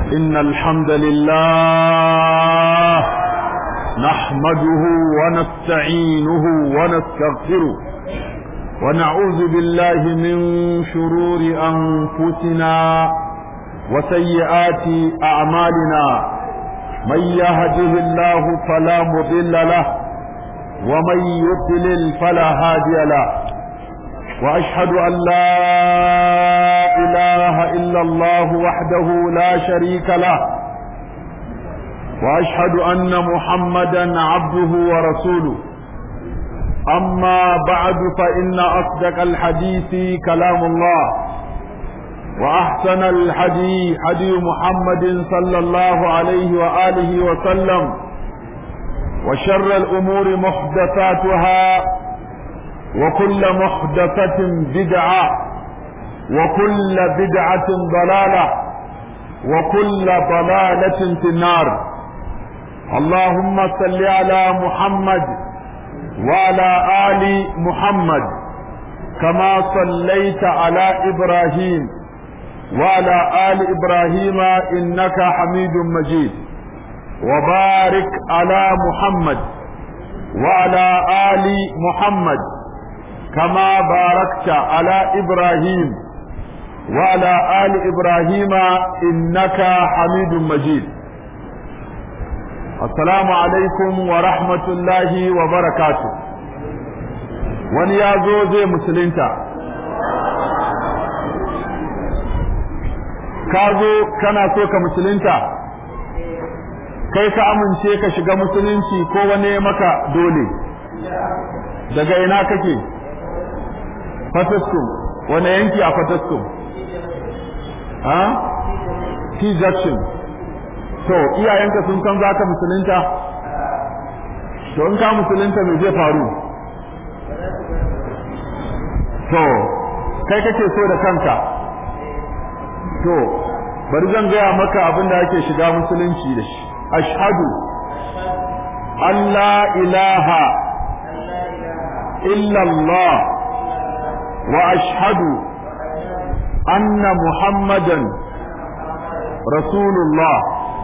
إن الحمد لله نحمده ونستعينه ونستغفره ونعوذ بالله من شرور أنفسنا وسيئات أعمالنا من يهده الله فلا مضل له ومن يضلل فلا هادي له واشهد ان لا اله الا الله وحده لا شريك له واشهد ان محمدا عبده ورسوله اما بعد فان اصدق الحديث كلام الله واحسن الحديث حديث محمد صلى الله عليه واله وسلم وشر الامور محدثاتها وكل محدثة بدعة وكل بدعة ضلالة وكل ضلالة في النار اللهم صل على محمد وعلى آل محمد كما صليت على إبراهيم وعلى آل إبراهيم إنك حميد مجيد وبارك على محمد وعلى آل محمد كما باركت على إبراهيم وعلى آل إبراهيم إنك حميد مجيد السلام عليكم ورحمة الله وبركاته wani ya zo zai musulunta ka zo kana so ka musulunta kai ka amince ka shiga musulunci ko wani maka dole daga ina kake fataskum wani yanki a fataskum ha t junction to iyayenka sun san za ka musulunta to in ka musulunta me zai faru to kai kake so da kanka to bari zan gaya maka abin da ake shiga musulunci da shi ashhadu an la ilaha illa Allah واشهد ان محمدا رسول الله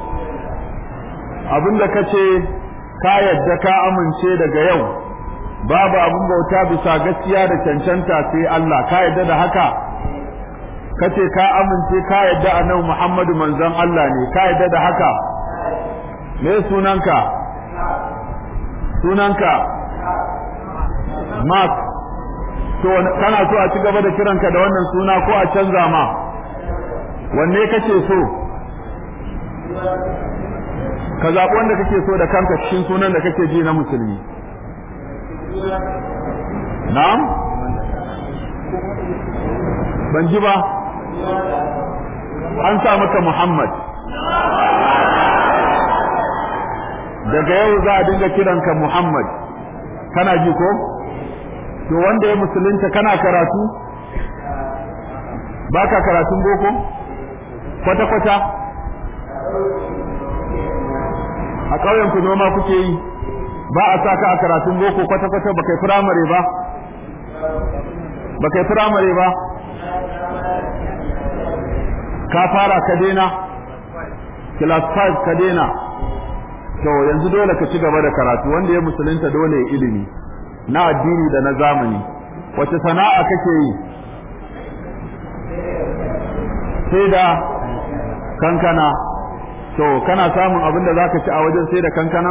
abinda kace ka yadda ka amince daga yau babu abin bauta bisa gaskiya da cancanta sai Allah ka yadda da haka kace ka amince ka yadda annabi Muhammadu manzon Allah ne ka yadda da haka me sunanka sunanka Mark to kana so a ci gaba da kiranka da wannan suna ko a canza ma wanne kake so ka zaɓi wanda kake so da kanka cikin sunan da kake ji na musulmi na'am ban ji ba an sa maka muhammad daga yau za a dinga kiranka muhammad kana ji ko to wanda ya musulunta kana karatu baka karatun boko kwata kwata a ƙauyen ku noma kuke yi ba a saka a karatun boko kwata kwata ba kai firamare ba ba kai firamare ba ka fara ka daina class 5 ka daina to yanzu dole ka ci gaba da karatu wanda ya musulunta dole ya ilimi na addini da na zamani wace sana'a kake yi sai da kankana to kana samun abin da zaka ci a wajen sai da kankana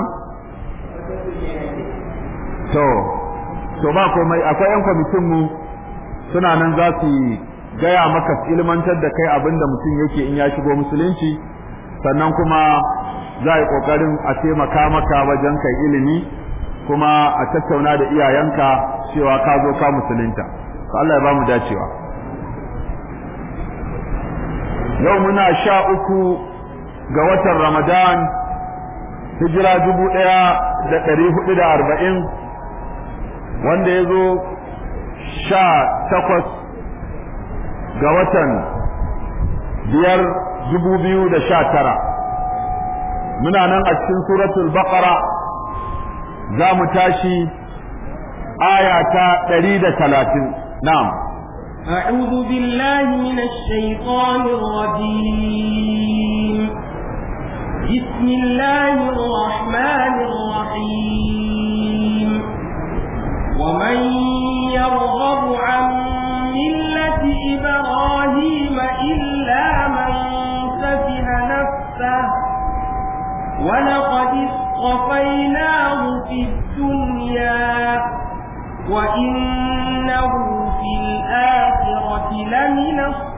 to to ba komai akwai yan kwamitin mu suna nan za su gaya maka ilmantar da kai abin da mutum yake in ya shigo musulunci sannan kuma za a yi kokarin a taimaka maka wajen kai ilimi kuma a tattauna da iyayenka cewa ka zo ka musulunta to Allah ya ba mu dacewa yau muna sha uku ga watan Ramadan hijira dubu ɗaya da ɗari hudu da arba'in wanda ya zo sha takwas ga watan biyar dubu biyu da sha tara muna nan a cikin suratul baqara za mu tashi aya ta ɗari da talatin na'am أعوذ بالله من الشيطان الرجيم بسم الله الرحمن الرحيم ومن يرغب عن ملة إبراهيم إلا من سفه نفسه ولقد اصطفيناه في الدنيا وإنه في الآخرة لمن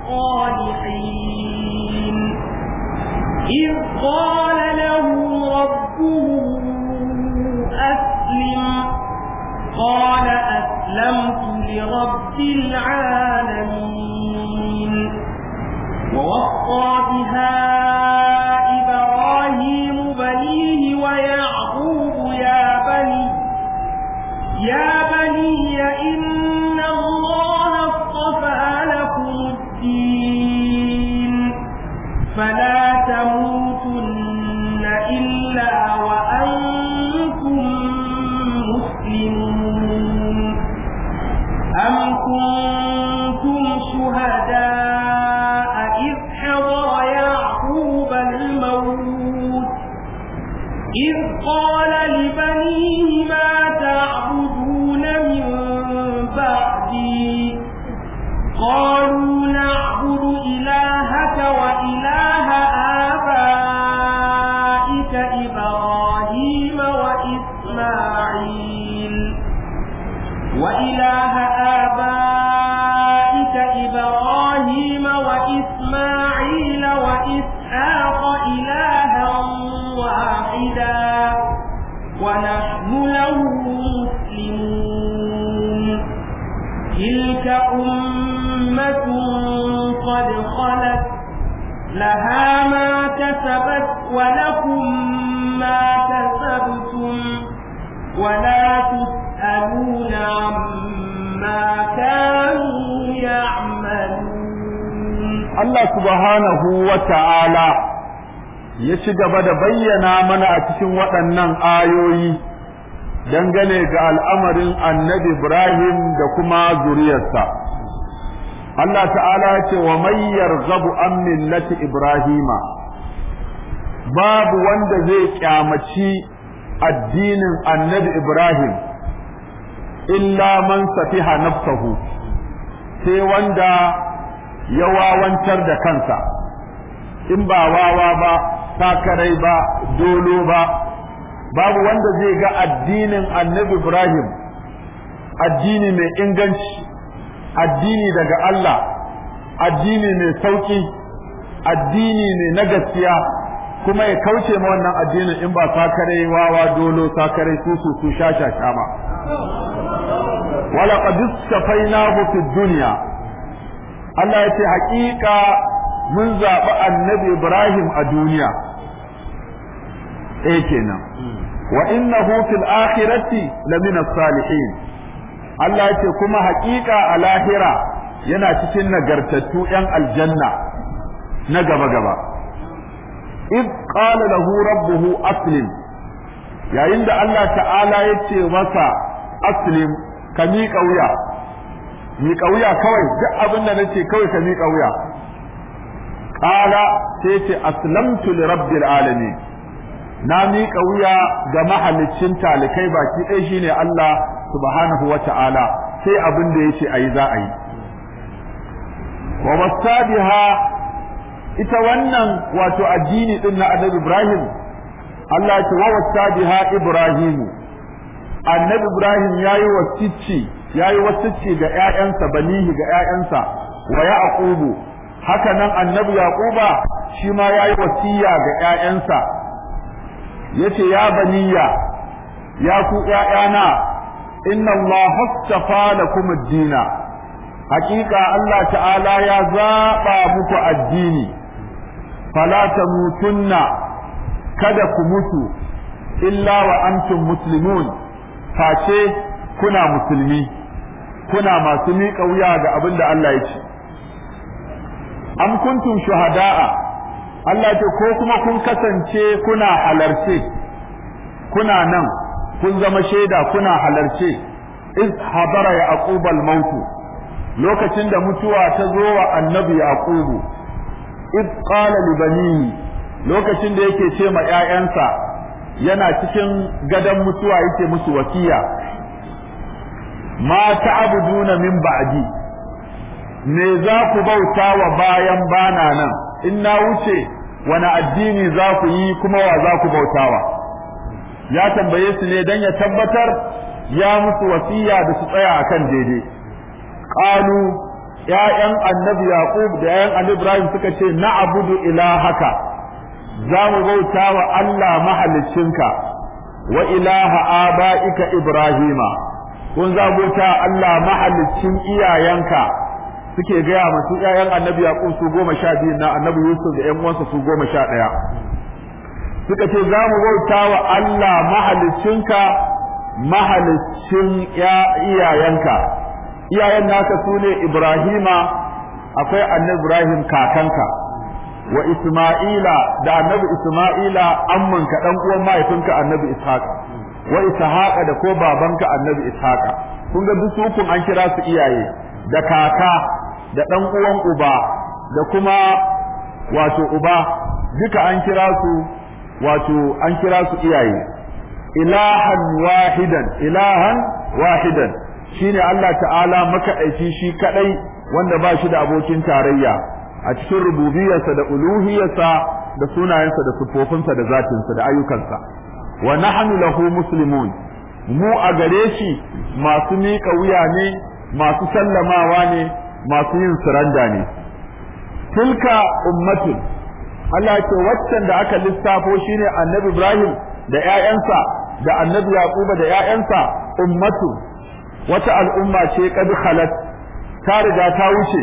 الصالحين إذ قال له ربه أسلم قال أسلمت لرب العالمين ووصى بها إبراهيم بنيه ويعقوب يا بني يا بني إن الله اصطفى لكم الدين فلا تموتن إلا وأنتم مسلمون أم كنتم شهداء إذ حضر يعقوب الموت إذ قال لبنيه ما تعبدون من بعدي قالوا نعبد إلهك وإله آبائك إبراهيم وإسماعيل وإله آبائك إبراهيم وإسماعيل وإسحاق إلها واحدا ونحن له مسلمون تلك أمة قد خلت لها ما كسبت ولكم ما كسبتم ولا تسألون عما كانوا يعملون Allah subhanahu wa ta'ala ya ci gaba da bayyana mana a cikin waɗannan ayoyi dangane ga al'amarin annabi Ibrahim da kuma zuriyarsa. Allah ta'ala ya ce wa mayyar zabu an millati Ibrahima, babu wanda zai kyamaci addinin annabi Ibrahim, illa man safiha nafsahu sai wanda ya wawancar da kansa. in ba wawa ba sakarai ba dolo ba babu wanda zai ga addinin annabi ibrahim addini mai inganci addini daga allah addini mai sauki addini ne na gaskiya kuma ya kauce ma wannan addinin in ba sakarai wawa dolo sakarai su su su sha sha ba wala qad istafainahu fid dunya Allah ya ce haƙiƙa mun zaɓi annabi Ibrahim a duniya eh kenan wa innahu fil akhirati lamina salihin Allah ya ce kuma haƙiƙa a lahira yana cikin nagartattu ‘yan aljanna na gaba gaba id qala lahu rabbuhu aslim yayin da Allah ta'ala ya ce masa aslim ka miƙa wuya miƙa wuya kawai duk abin da nace kawai ka miƙa wuya qala sai ce aslamtu li rabbil alamin na miƙa wuya ga mahalicin talikai baki ɗaya shine Allah subhanahu wa ta'ala sai abin da yace ayi za a yi wa wasabiha ita wannan wato addini din na Annabi Ibrahim Allah ya ce wa wasabiha Ibrahim Annabi Ibrahim yayi wasicci yayi wasicci ga ƴaƴansa banihi ga ƴaƴansa wa yaqubu haka nan Annabi Yaquba shi ma yayi wasiya ga ƴaƴansa yace ya baniya ya ku ƴaƴana inna Allah hastafa lakum ad-dina hakika Allah ta'ala ya zaba muku addini fala tamutunna kada ku mutu illa wa antum muslimun face kuna musulmi kuna masu miƙa wuya ga abin da Allah ya ce am kuntum shuhada'a Allah ce ko kuma kun kasance kuna halarce kuna nan kun zama shaida kuna halarce iz hadara ya aqubal mautu lokacin da mutuwa ta zo wa annabi yaqubu iz qala li banihi lokacin da yake ce ma ƴaƴansa yana cikin gadon mutuwa yake musu wasiya ma ta'buduna min ba'di me za ku bauta wa bayan bana nan in na wuce wani addini za ku yi kuma wa za ku bautawa ya tambaye su ne dan ya tabbatar ya musu wasiya da su tsaya akan daidai qalu ya'yan annabi yaqub da ya'yan annabi ibrahim suka ce na'budu ilahaka za mu bauta wa Allah mahaliccinka wa ilaha aba'ika ibrahima kun za bauta Allah mahaliccin iyayenka suke gaya masu ƴaƴan annabi yaqub su goma sha biyu na annabi yusuf da ƴan uwansa su goma sha ɗaya suka ce za mu bauta wa Allah mahaliccinka mahaliccin iyayenka iyayen naka su ne ibrahima akwai annabi ibrahim kakanka wa isma'ila da annabi isma'ila ammanka dan uwan mahaifinka annabi ishaq wa ishaqa da ko babanka annabi ishaqa kun ga duk hukun an kira su iyaye da kaka da dan uwan uba da kuma wato uba duka an kira su wato an kira su iyaye ilahan wahidan ilahan wahidan shine Allah ta'ala makaɗaici shi kadai wanda ba shi da abokin tarayya a cikin rububiyarsa da uluhiyarsa da sunayensa da sifofinsa da zatinsa da ayyukansa wa nahnu lahu muslimun mu a gare shi masu miƙa wuya ne masu sallamawa ne masu yin suranda ne tilka ummatun Allah ce waccan da aka lissafo shine annabi Ibrahim da ƴaƴansa da annabi Yaquba da ƴaƴansa ummatu wata al'umma ce kad khalat ta riga ta wuce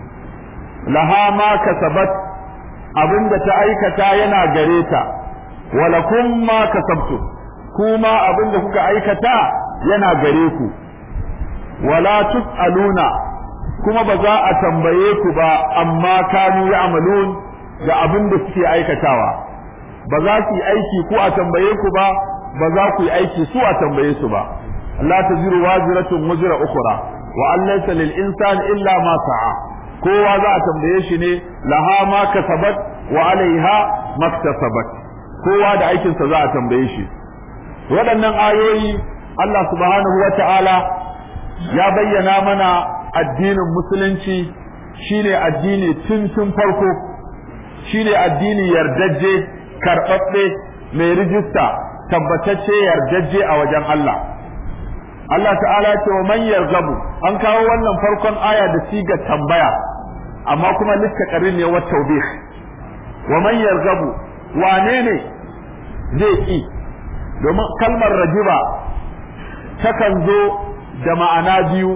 laha ma kasabat abinda ta aikata yana gare ta walakum ma kasabtu kuma abinda kuka aikata yana gare ku wala tusaluna kuma ba za a tambaye ku ba amma kanu ya'malun da abin da suke aikatawa ba za su yi aiki ku a tambaye ku ba ba za ku yi aiki su a tambaye su ba Allah ta ziru waziratun wuzira ukhra wa an laysa lil insani illa ma sa'a kowa za a tambaye shi ne laha ma kasabat wa alaiha maktasabat kowa da aikinsa za a tambaye shi waɗannan ayoyi Allah subhanahu wa ta'ala ya bayyana mana addinin musulunci shine addini tun tun farko shine addini yardajje karɓaɓɓe mai rijista tabbatacce yardajje a wajen Allah Allah ta'ala ce wa man yarzabu an kawo wannan farkon aya da siga tambaya amma kuma littakarin ne wa tawbih wa man yarzabu wane ne zai ki domin kalmar rajiba takan zo da ma'ana biyu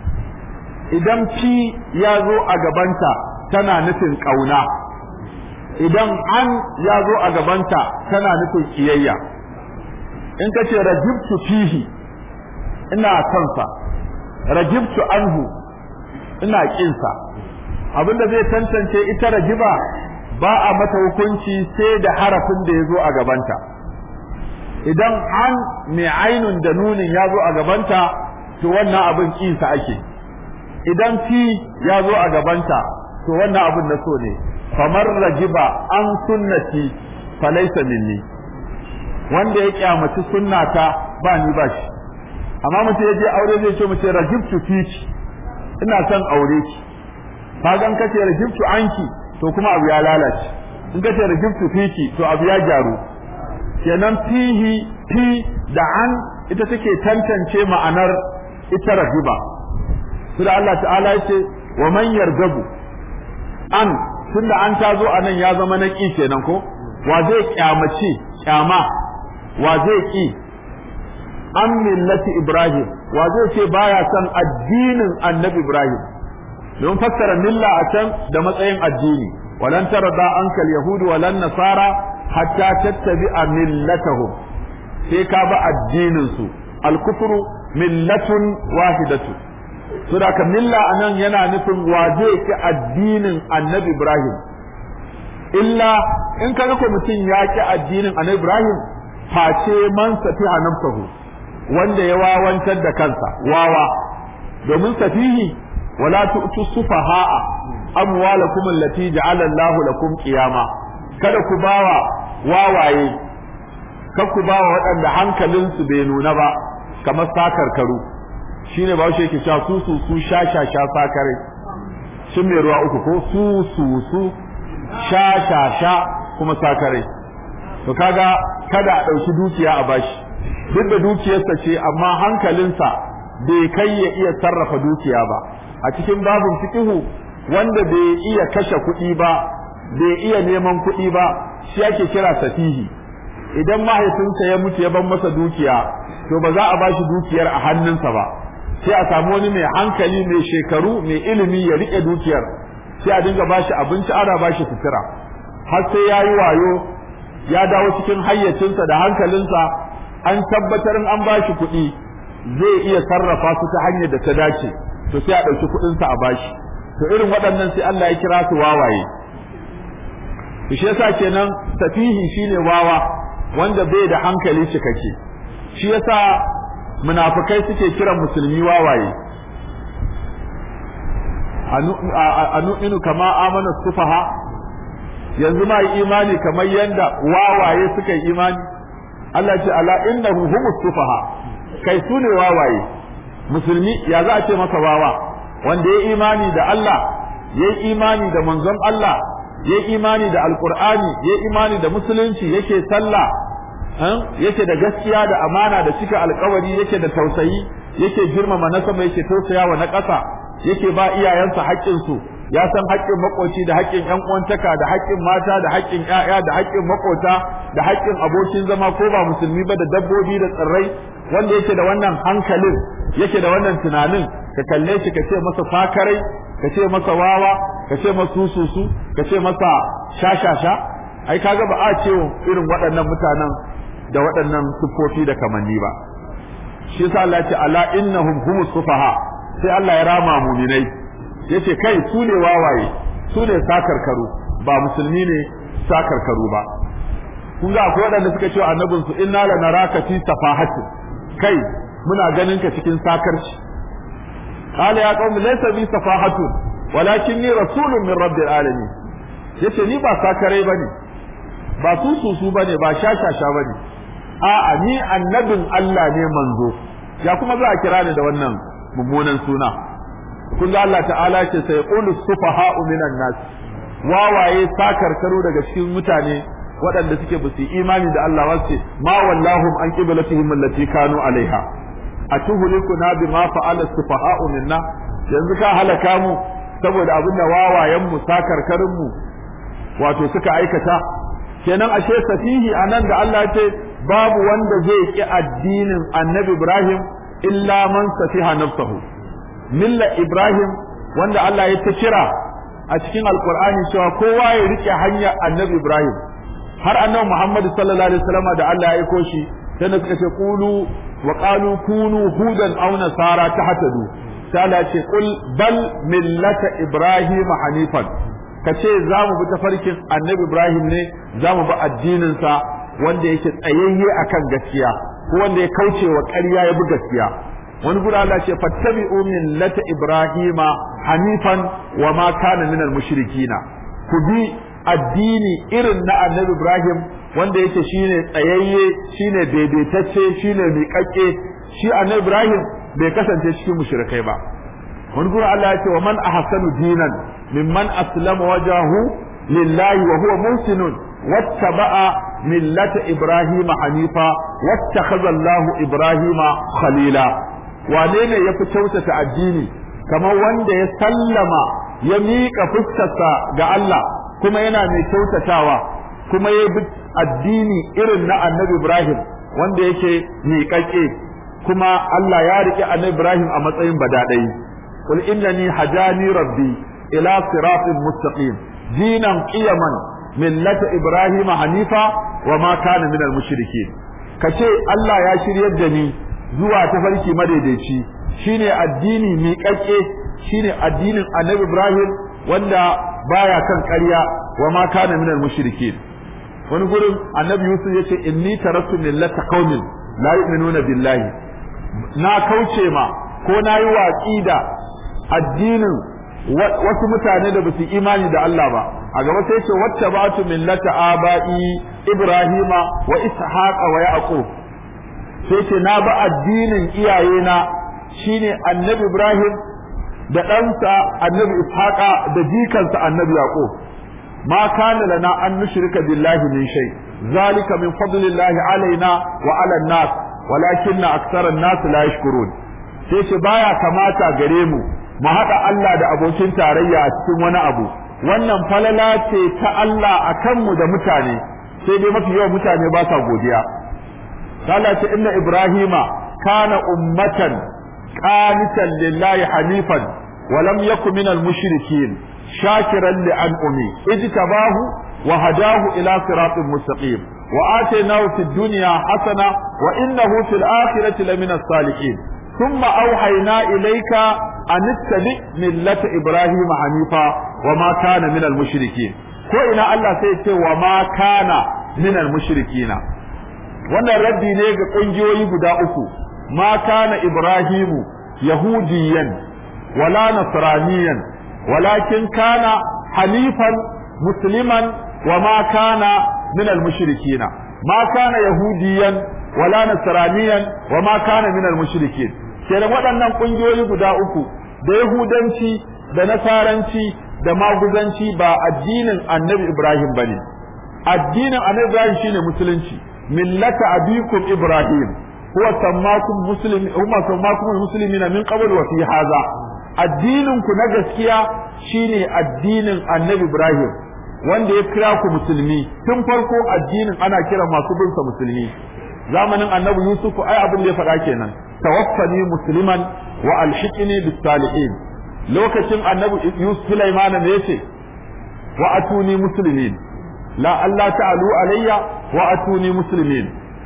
idan fi ya zo a gabanta tana nufin ƙauna idan an ya zo a gabanta tana nufin kiyayya in ka ce rajibtu fihi ina sonsa rajibtu anhu ina kinsa abinda zai tantance ita rajiba ba a mata hukunci sai da harafin da ya zo a gabanta idan an mai ainun da nunin ya zo a gabanta to wannan abin kinsa ake idan fi ya zo a gabanta to wannan abin na so ne famar rajiba an sunnati falaisa minni wanda ya kyamaci sunnata ba ni ba shi amma mutum ya je aure zai ce mace rajibtu fiki ina son aure ki ka gan kace rajibtu anki to kuma abu ya lalace in kace rajibtu fiki to abu ya gyaru kenan fihi fi da an ita take tantance ma'anar ita rajiba sai Allah ta'ala yace wa man yargabu an tunda an tazo anan ya zama na ki kenan ko wa zai kyamace kyama wa zai ki an millati Ibrahim wa zai ce baya son addinin Annabi Ibrahim don fassara milla a can da matsayin addini walan tarda ankal yahudu walan nasara hatta tattabi'a millatahum sai ka ba addinin su al-kufru millatun wahidatu saboda ka milla anan yana nufin wa zai ki addinin Annabi Ibrahim illa in ka ko mutum ya ki addinin Annabi Ibrahim face man safiha nafsahu wanda ya wawantar da kansa wawa domin safihi wala tu'tu sufaha'a amwalakum allati ja'ala Allah lakum qiyama kada ku bawa wawaye kar ku bawa waɗanda hankalinsu bai nuna ba kamar sakarkaru shine ba shi yake cewa su su su sha sha sha sakare shin mai ruwa uku ko su su su sha sha sha kuma sakare to kaga kada a ɗauki dukiya a bashi duk da dukiyarsa ce amma hankalinsa bai kai ya iya sarrafa dukiya ba a cikin babin fikihu wanda bai iya kashe kuɗi ba bai iya neman kuɗi ba shi ake kira safihi idan mahaifinsa ya mutu ya ban masa dukiya to ba za a bashi dukiyar a hannunsa ba sai a samu wani mai hankali mai shekaru mai ilimi ya rike dukiyar sai a dinga bashi abinci ana bashi sutura har sai ya yi wayo ya dawo cikin hayyacinsa da hankalinsa an tabbatar an bashi kuɗi zai iya sarrafa su ta hanyar da ta dace to sai a ɗauki kuɗinsa a bashi to irin waɗannan sai Allah ya kira su wawaye to shi yasa kenan safihi shine wawa wanda bai da hankali cikakke shi yasa munafikai suke kiran musulmi wawaye anu inu kama amana sufaha yanzu ma imani kamar yanda wawaye suka yi imani Allah ce ala innahu humus sufaha kai su ne wawaye musulmi ya za a ce masa wawa wanda ya imani da Allah ya imani da manzon Allah ya imani da alkur'ani ya imani da musulunci yake sallah yake da gaskiya da amana da cika alkawari yake da tausayi yake girmama na sama yake tausayawa na ƙasa yake ba iyayensa haƙƙinsu ya san haƙƙin makoci da haƙƙin ƴan uwantaka da haƙƙin mata da haƙƙin ƴaƴa da haƙƙin makota da haƙƙin abokin zama ko ba musulmi ba da dabbobi da tsirrai wanda yake da wannan hankalin yake da wannan tunanin ka kalle shi ka ce masa fakarai ka ce masa wawa ka ce masa sususu ka ce masa shashasha ai kaga ba a ce irin waɗannan mutanen da waɗannan siffofi da kamanni ba shi yasa Allah ya ce ala innahum humus sufaha sai Allah ya rama muminai yace kai su ne wawaye su ne sakarkaru ba musulmi ne sakarkaru ba kun ga akwai waɗanda suka ce annabin su inna la naraka fi safahatin kai muna ganin ka cikin sakarci qala ya qaumi laysa bi safahatun walakinni rasulun min rabbil alamin yace ni ba sakarai bane ba su su su bane ba shashasha bane a'a ni annabin Allah ne manzo ya kuma za a kira ni da wannan mummunan suna kun ga Allah ta'ala ce sai qulu sufaha'u minan nas wawaye sakarkaro daga cikin mutane waɗanda suke ba su imani da Allah ba ce ma wallahum an qiblatihim allati kanu alaiha atuhlikuna bima fa'ala sufaha'u minna yanzu ka halaka mu saboda abin da wawayen mu sakarkarin mu wato suka aikata kenan ashe safihi anan da Allah ce babu wanda zai ki addinin Annabi Ibrahim illa man safiha nafsahu milla Ibrahim wanda Allah ya ta kira a cikin Alkur'ani cewa kowa ya rike hanyar Annabi Ibrahim har Annabi Muhammad sallallahu alaihi wasallam da Allah ya aiko shi sai suka ce qulu wa qalu kunu hudan aw nasara tahtadu sai Allah ce qul bal millata Ibrahim hanifan kace za mu bi tafarkin Annabi Ibrahim ne za mu bi addinin sa wanda yake tsayayye akan gaskiya ko wanda ya kauce wa ƙarya ya bi gaskiya wani gura Allah ce fattabi'u millata ibrahima hanifan wa ma kana minal mushrikina ku bi addini irin na annabi ibrahim wanda yake shine tsayayye shine daidaitacce shine miƙaƙƙe shi annabi ibrahim bai kasance cikin mushrikai ba wani gura Allah ya ce wa man ahsanu dinan mimman aslama wajahu lillahi wa huwa muhsinun wattaba'a millata ibrahima hanifa wattakhadha Allahu ibrahima khalila wane ne ya fi kyautata addini kamar wanda ya sallama ya miƙa fuskarsa ga Allah kuma yana mai kyautatawa kuma ya bi addini irin na annabi Ibrahim wanda yake miƙaƙe kuma Allah ya riƙe annabi Ibrahim a matsayin badaɗai qul innani hajani rabbi ila siratin mustaqim dinan qiyaman millata ibrahim hanifa wa ma kana minal mushrikin kace Allah ya shiryar da ni zuwa tafarki madaidaici shine addini miƙaƙƙe shine addinin annabi Ibrahim wanda baya kan ƙarya wa ma kana minal mushrikin wani gurin annabi Yusuf yace inni taraktu millata qaumin la yu'minuna billahi na kauce ma ko na yi watsi da addinin wasu mutane da basu imani da Allah ba a gaba sai ce wacce ba tu millata aba'i ibrahima wa ishaqa wa yaqub sai ce na ba addinin iyayena shine annabi ibrahim da ɗansa annabi ishaqa da jikansa annabi yaqub ma kana lana an nushrika billahi min shay zalika min fadlillahi alaina wa ala nas walakinna aktharan nas la yashkurun sai ce baya kamata gare mu mu haɗa Allah da abokin tarayya a cikin wani abu wannan falala ce ta Allah a kanmu da mutane sai dai mafi yawan mutane ba sa godiya Allah ce inna Ibrahima kana ummatan qanitan lillahi hanifan wa lam yakun minal mushrikin shakiran li an'umi ijtabahu wa hadahu ila siratin mustaqim wa atainahu fid dunya hasana wa innahu fil akhirati lamina salihin ثم أوحينا إليك أن اتبع ملة إبراهيم حنيفا وما كان من المشركين ko ina Allah sai ce wa ma kana minal mushrikina wannan raddi ne ga kungiyoyi guda uku ma kana ibrahimu yahudiyan wala nasraniyan walakin kana hanifan musliman wa ma kana minal mushrikina ma kana yahudiyan wala nasraniyan wa ma kana minal mushrikin kenan waɗannan ƙungiyoyi guda uku da yahudanci da nasaranci da maguzanci ba addinin annabi ibrahim bane addinin annabi ibrahim shine musulunci millata abikum ibrahim huwa sammakum muslim huwa sammakum muslimina min qabl wa fi hadha addinin ku na gaskiya shine addinin annabi ibrahim wanda ya kira ku musulmi tun farko addinin ana kira masu bin sa musulmi zamanin annabi yusuf ai abin da ya faɗa kenan tawaffani musliman wa alhiqni bis salihin lokacin annabi yusuf sulaiman ne yace wa atuni muslimin la Allah ta'alu alayya wa atuni muslimin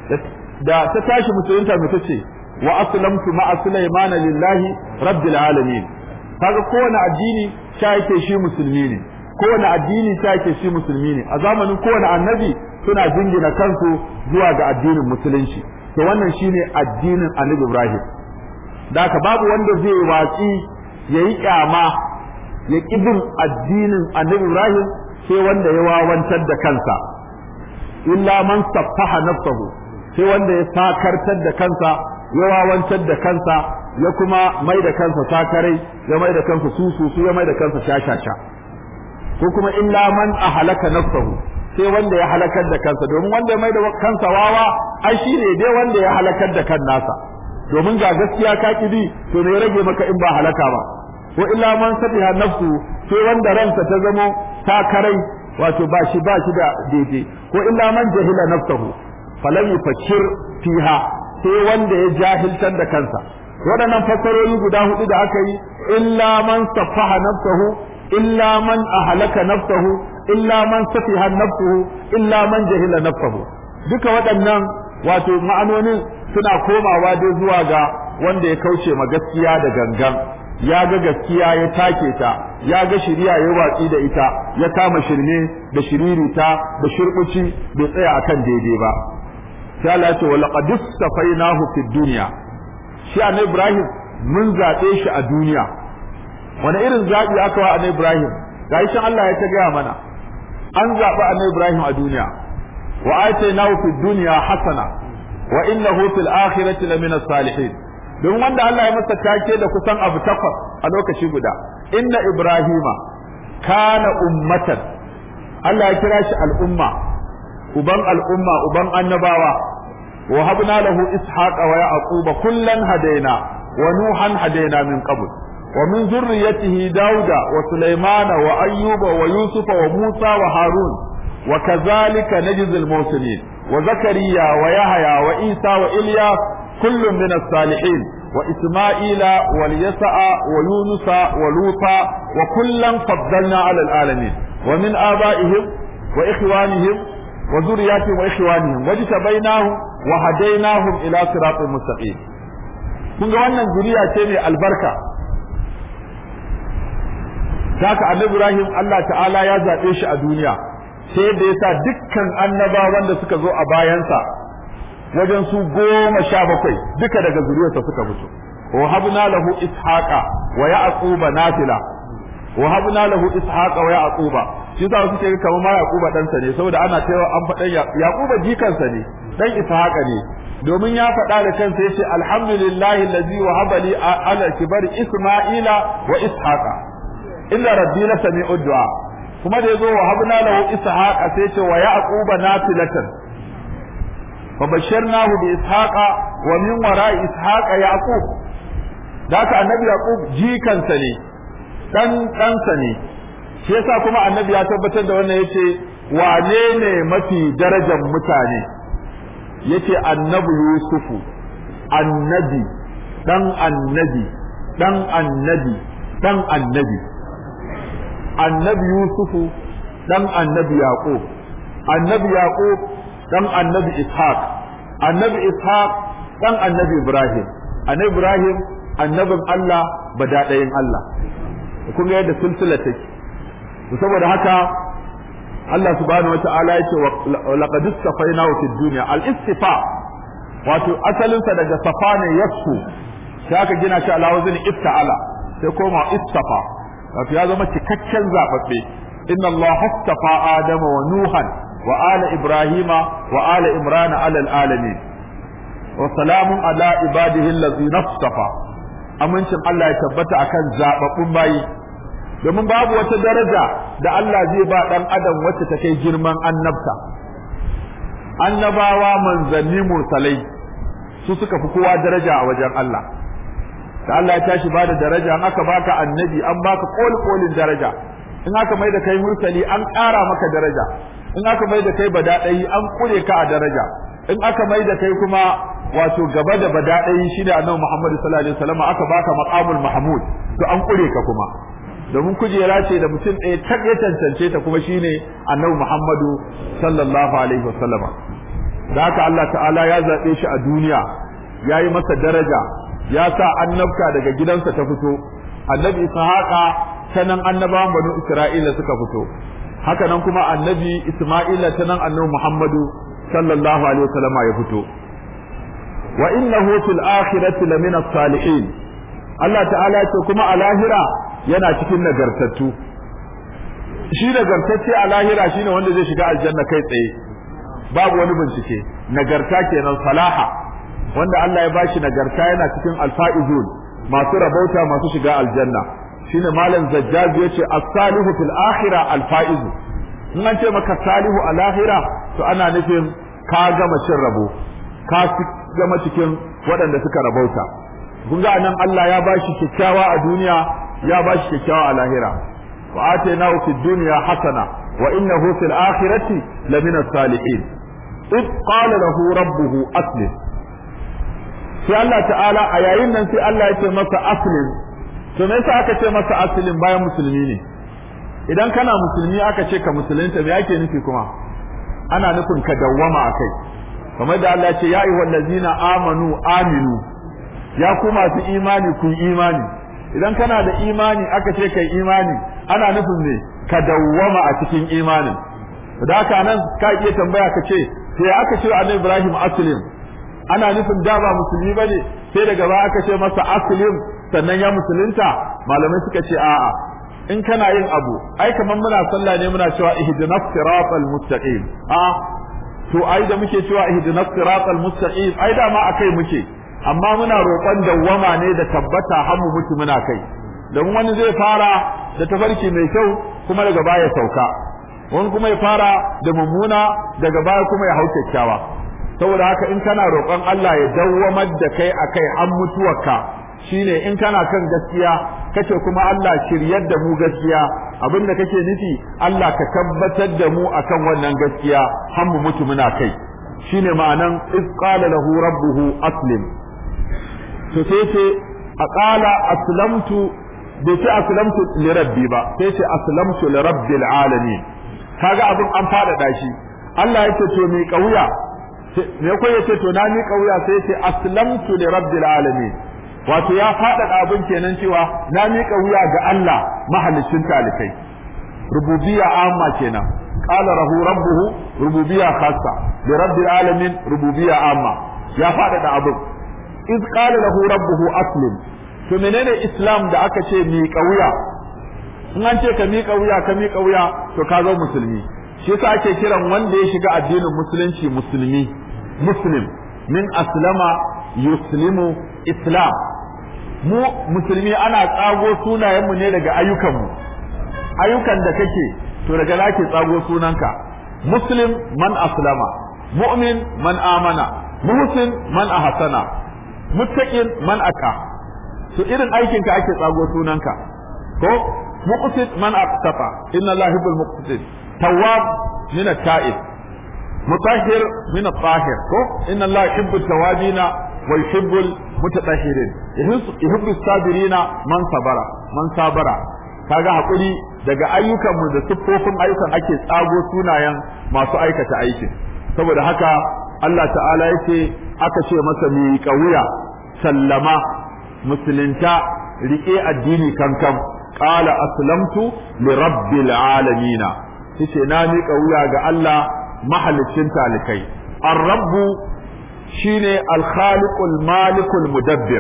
da ta tashi musulunta mu tace wa aslamtu ma'a sulaiman lillahi rabbil alamin kaga kowane addini ta yake shi musulmi ne kowane addini ta yake shi musulmi ne a zamanin kowane annabi suna jingina kansu zuwa ga addinin musulunci to wannan shine addinin annabi Ibrahim da haka babu wanda zai watsi yayi kyama ya kibin addinin annabi Ibrahim sai wanda ya wawantar da kansa illa man saffaha nafsahu sai wanda ya sakartar da kansa ya wawantar da kansa ya kuma mai da kansa sakarai ya mai da kansa susu ya mai da kansa shashasha ko kuma illa man ahalaka nafsahu sai wanda ya halakar da kansa domin wanda ya mai da kansa wawa ai shi ne dai wanda ya halakar da kan nasa domin ga gaskiya ka bi to ne rage maka in ba halaka ba ko illa man safiha nafsu sai wanda ransa ta zamo takarai wato ba shi ba shi da daidai ko illa man jahila nafsahu falam yufakkir fiha sai wanda ya jahiltar da kansa waɗannan fassarori guda hudu da aka yi illa man safaha nafsahu illa man ahlaka nafsahu illa man safiha nafsuhu illa man jahila nafsahu duka waɗannan wato ma'anonin suna komawa dai zuwa ga wanda ya kauce ma gaskiya da gangan ya ga gaskiya ya take ta ya ga shiriya ya watsi da ita ya kama shirme da shiririta da shirkuci bai tsaya akan daidai ba sai Allah ya ce wa laqad safainahu fid dunya shi annabi Ibrahim mun zabe shi a duniya wani irin zabi aka wa annabi Ibrahim gashi shan Allah ya ta gaya mana an zaɓi annabi Ibrahim a duniya wa atainahu fid dunya hasana wa innahu fil akhirati lamina salihin don wanda Allah ya masa take da kusan abu takwas a lokaci guda inna ibrahima kana ummatan Allah ya kira shi al'umma uban al'umma uban annabawa wa habna lahu ishaqa wa yaquba kullan hadaina wa nuhan hadaina min qabl ومن ذريته داود وسليمان وأيوب ويوسف وموسى وهارون وكذلك نجزي المحسنين وزكريا ويحيى وعيسى وإلياس كل من الصالحين وإسماعيل واليسع ويونس ولوطا وكلا فضلنا على العالمين ومن آبائهم وإخوانهم وذرياتهم وإخوانهم واجتبيناهم وهديناهم إلى صراط مستقيم kun ga wannan zuriya ce mai albarka haka annabi Ibrahim Allah ta'ala ya zaɓe shi a duniya sai da yasa dukkan annabawan da suka zo a bayansa wajen su goma sha bakwai duka daga zuriyarsa suka fito wa habna lahu ishaqa wa yaquba nafila wa habna lahu ishaqa wa yaquba shi yasa suke ga kamar ma yaquba dan sa ne saboda ana cewa an faɗan yaquba jikansa ne dan ishaqa ne domin ya faɗa da kansa yace alhamdulillahi allazi wahaba li ala kibari isma'ila wa ishaqa inna rabbi la sami'u du'a kuma da yazo wa habna lahu ishaqa sai yace wa yaquba nafilatan fa basharnahu bi ishaqa wa min wara'i ishaqa yaqub da haka annabi yaqub jikansa ne dan ɗansa ne shi yasa kuma annabi ya tabbatar da wannan yace wane ne mafi darajar mutane yace annabi yusufu annabi dan annabi dan annabi dan annabi annabi yusufu dan annabi yaqub annabi yaqub dan annabi ishaq annabi ishaq dan annabi ibrahim annabi ibrahim annabin Allah badadayin Allah kun ga yadda silsila take saboda haka Allah subhanahu wa ta'ala yake laqad istafaina fi dunya al istifa wato asalin sa daga safa ne yasfu sai aka gina shi ala wazni ifta'ala sai koma istafa wato ya zama cikakken zababbe inna Allah istafa adama wa nuhan wa ala ibrahima wa ala imran ala al alamin wa salamun ala ibadihi allazina istafa amincin Allah ya tabbata akan zababbun bayi domin babu wata daraja da Allah zai ba dan adam wacce ta kai girman annabta annabawa manzanni mursalai su suka fi kowa daraja a wajen Allah da Allah ya tashi ba da daraja an aka baka annabi an baka koli kolin daraja in aka mai da kai mursali an ƙara maka daraja in aka mai da kai badaɗayi an kure ka a daraja in aka mai da kai kuma wato gaba da badaɗayi shine annabi Muhammad sallallahu alaihi wasallam aka baka maqamul mahmud to an kure ka kuma domin kujera ce da mutum ɗaya tak ya cancance ta kuma shine annabi Muhammadu sallallahu alaihi wasallam da haka Allah ta'ala ya zaɓe shi a duniya ya yi masa daraja ya sa annabka daga gidansa ta fito annabi ishaqa ta nan annabawan banu isra'ila suka fito haka nan kuma annabi isma'ila ta nan annabi Muhammadu sallallahu alaihi wasallam ya fito wa innahu fil akhirati lamina salihin Allah ta'ala ce kuma a lahira yana cikin nagartattu shi nagartacce a lahira shine wanda zai shiga aljanna kai tsaye babu wani bincike nagarta kenan salaha wanda Allah ya bashi nagarta yana cikin alfaizun masu rabauta masu shiga aljanna shine malam zajjaj yace as-salihu fil akhirah alfaizu in an ce maka salihu a lahira to ana nufin ka gama cin rabo ka gama cikin waɗanda suka rabauta kun ga nan Allah ya bashi kyakkyawa a duniya ya bashi kyakkyawa a lahira wa atainahu fid dunya hasana wa innahu fil akhirati lamina salihin id qala lahu rabbuhu aslim sai Allah ta'ala a yayin nan sai Allah ya ce masa aslim to me yasa aka ce masa aslim bayan musulmi ne idan kana musulmi aka ce ka musulunta me yake nufi kuma ana nufin ka dawwama akai kamar da Allah ya ce ya ayyuhal ladzina amanu aminu ya ku masu imani ku imani idan kana da imani aka ce kai imani ana nufin ne ka dawwama a cikin imanin da haka nan ka iya tambaya ka ce sai aka ce annabi Ibrahim aslim ana nufin da ba musulmi bane sai daga baya aka ce masa aslim sannan ya musulunta malamai suka ce a'a in kana yin abu ai kamar muna sallah ne muna cewa ihdinas siratal mustaqim a to ai da muke cewa ihdinas siratal mustaqim ai da ma akai muke amma muna roƙon dawwama ne da tabbata har mu mutu muna kai don wani zai fara da tafarki mai kyau kuma daga baya sauka wani kuma ya fara da mummuna daga baya kuma ya hau kyakkyawa saboda haka in kana roƙon Allah ya dawwamar da kai akai har mutuwarka shine in kana kan gaskiya kace kuma Allah shiryar da mu gaskiya abinda kake nufi Allah ka tabbatar da mu akan wannan gaskiya har mu mutu muna kai shine ma'anan iz qala lahu rabbuhu aslim to sai ce a qala aslamtu bai ce aslamtu li rabbi ba sai ce aslamtu li rabbil alamin kaga abin an faɗaɗa shi Allah yake to mai kauya me ko yace to na mi kauya sai ce aslamtu li rabbil alamin wato ya faɗaɗa abin kenan cewa na miƙa wuya ga Allah mahalicin talikai rububiyya amma kenan qala rahu rabbuhu rububiyya khassa li rabbil alamin rububiyya amma ya faɗaɗa abin iz qala lahu rabbuhu aslim to menene islam da aka ce miƙa wuya in an ce ka miƙa wuya ka miƙa wuya to ka zo musulmi shi yasa ake kiran wanda ya shiga addinin musulunci musulmi muslim min aslama yuslimu islam mu musulmi ana tsago sunayenmu ne daga ayyukanmu ayyukan da kake to daga zaki tsago sunanka muslim man aslama mu'min man amana muhsin man ahsana muttaqin man aka to irin aikinka ake tsago sunanka ko muqsit man aqtafa inna allaha yuhibbul muqsitin tawwab min at-ta'ib mutahhir min at-tahir ko inna allaha yuhibbu at-tawabina wa yuhibbu al-mutatahhirin yuhibbu as-sabirina man sabara man sabara kaga hakuri daga ayyukan mu da siffofin ayyukan ake tsago sunayen masu aikata aikin saboda haka Allah ta'ala yake aka ce masa mi kauya sallama musulunta rike addini kankan qala aslamtu li rabbil alamin yace na miƙa wuya ga Allah mahalicin talikai ar-rabbu shine al-khaliqul malikul mudabbir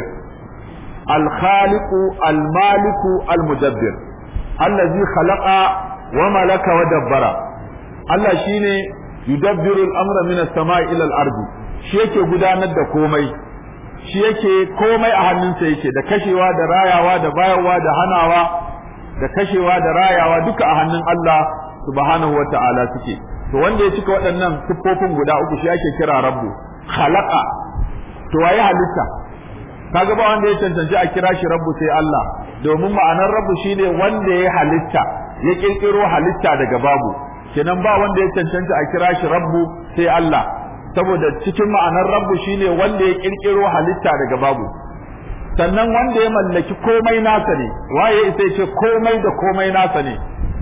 al-khaliqu al-maliku al-mudabbir allazi khalaqa wa malaka wa dabbara Allah shine yudabbiru al-amra min as-sama'i ila al-ardi shi yake gudanar da komai shi yake komai a hannunsa yake da kashewa da rayawa da bayarwa da hanawa da kashewa da rayawa duka a hannun Allah subhanahu wata'ala suke to wanda ya cika waɗannan siffofin guda uku shi ake kira rabbu khalaqa to waye halitta kaga ba wanda ya cancanci a kira shi rabbu sai Allah domin ma'anar rabbu shine wanda ya halitta ya kirkiro halitta daga babu kenan ba wanda ya cancanta a kira shi rabbu sai Allah saboda cikin ma'anar rabbu shine wanda ya kirkiro halitta daga babu sannan wanda ya mallaki komai nasa ne waye sai ce komai da komai nasa ne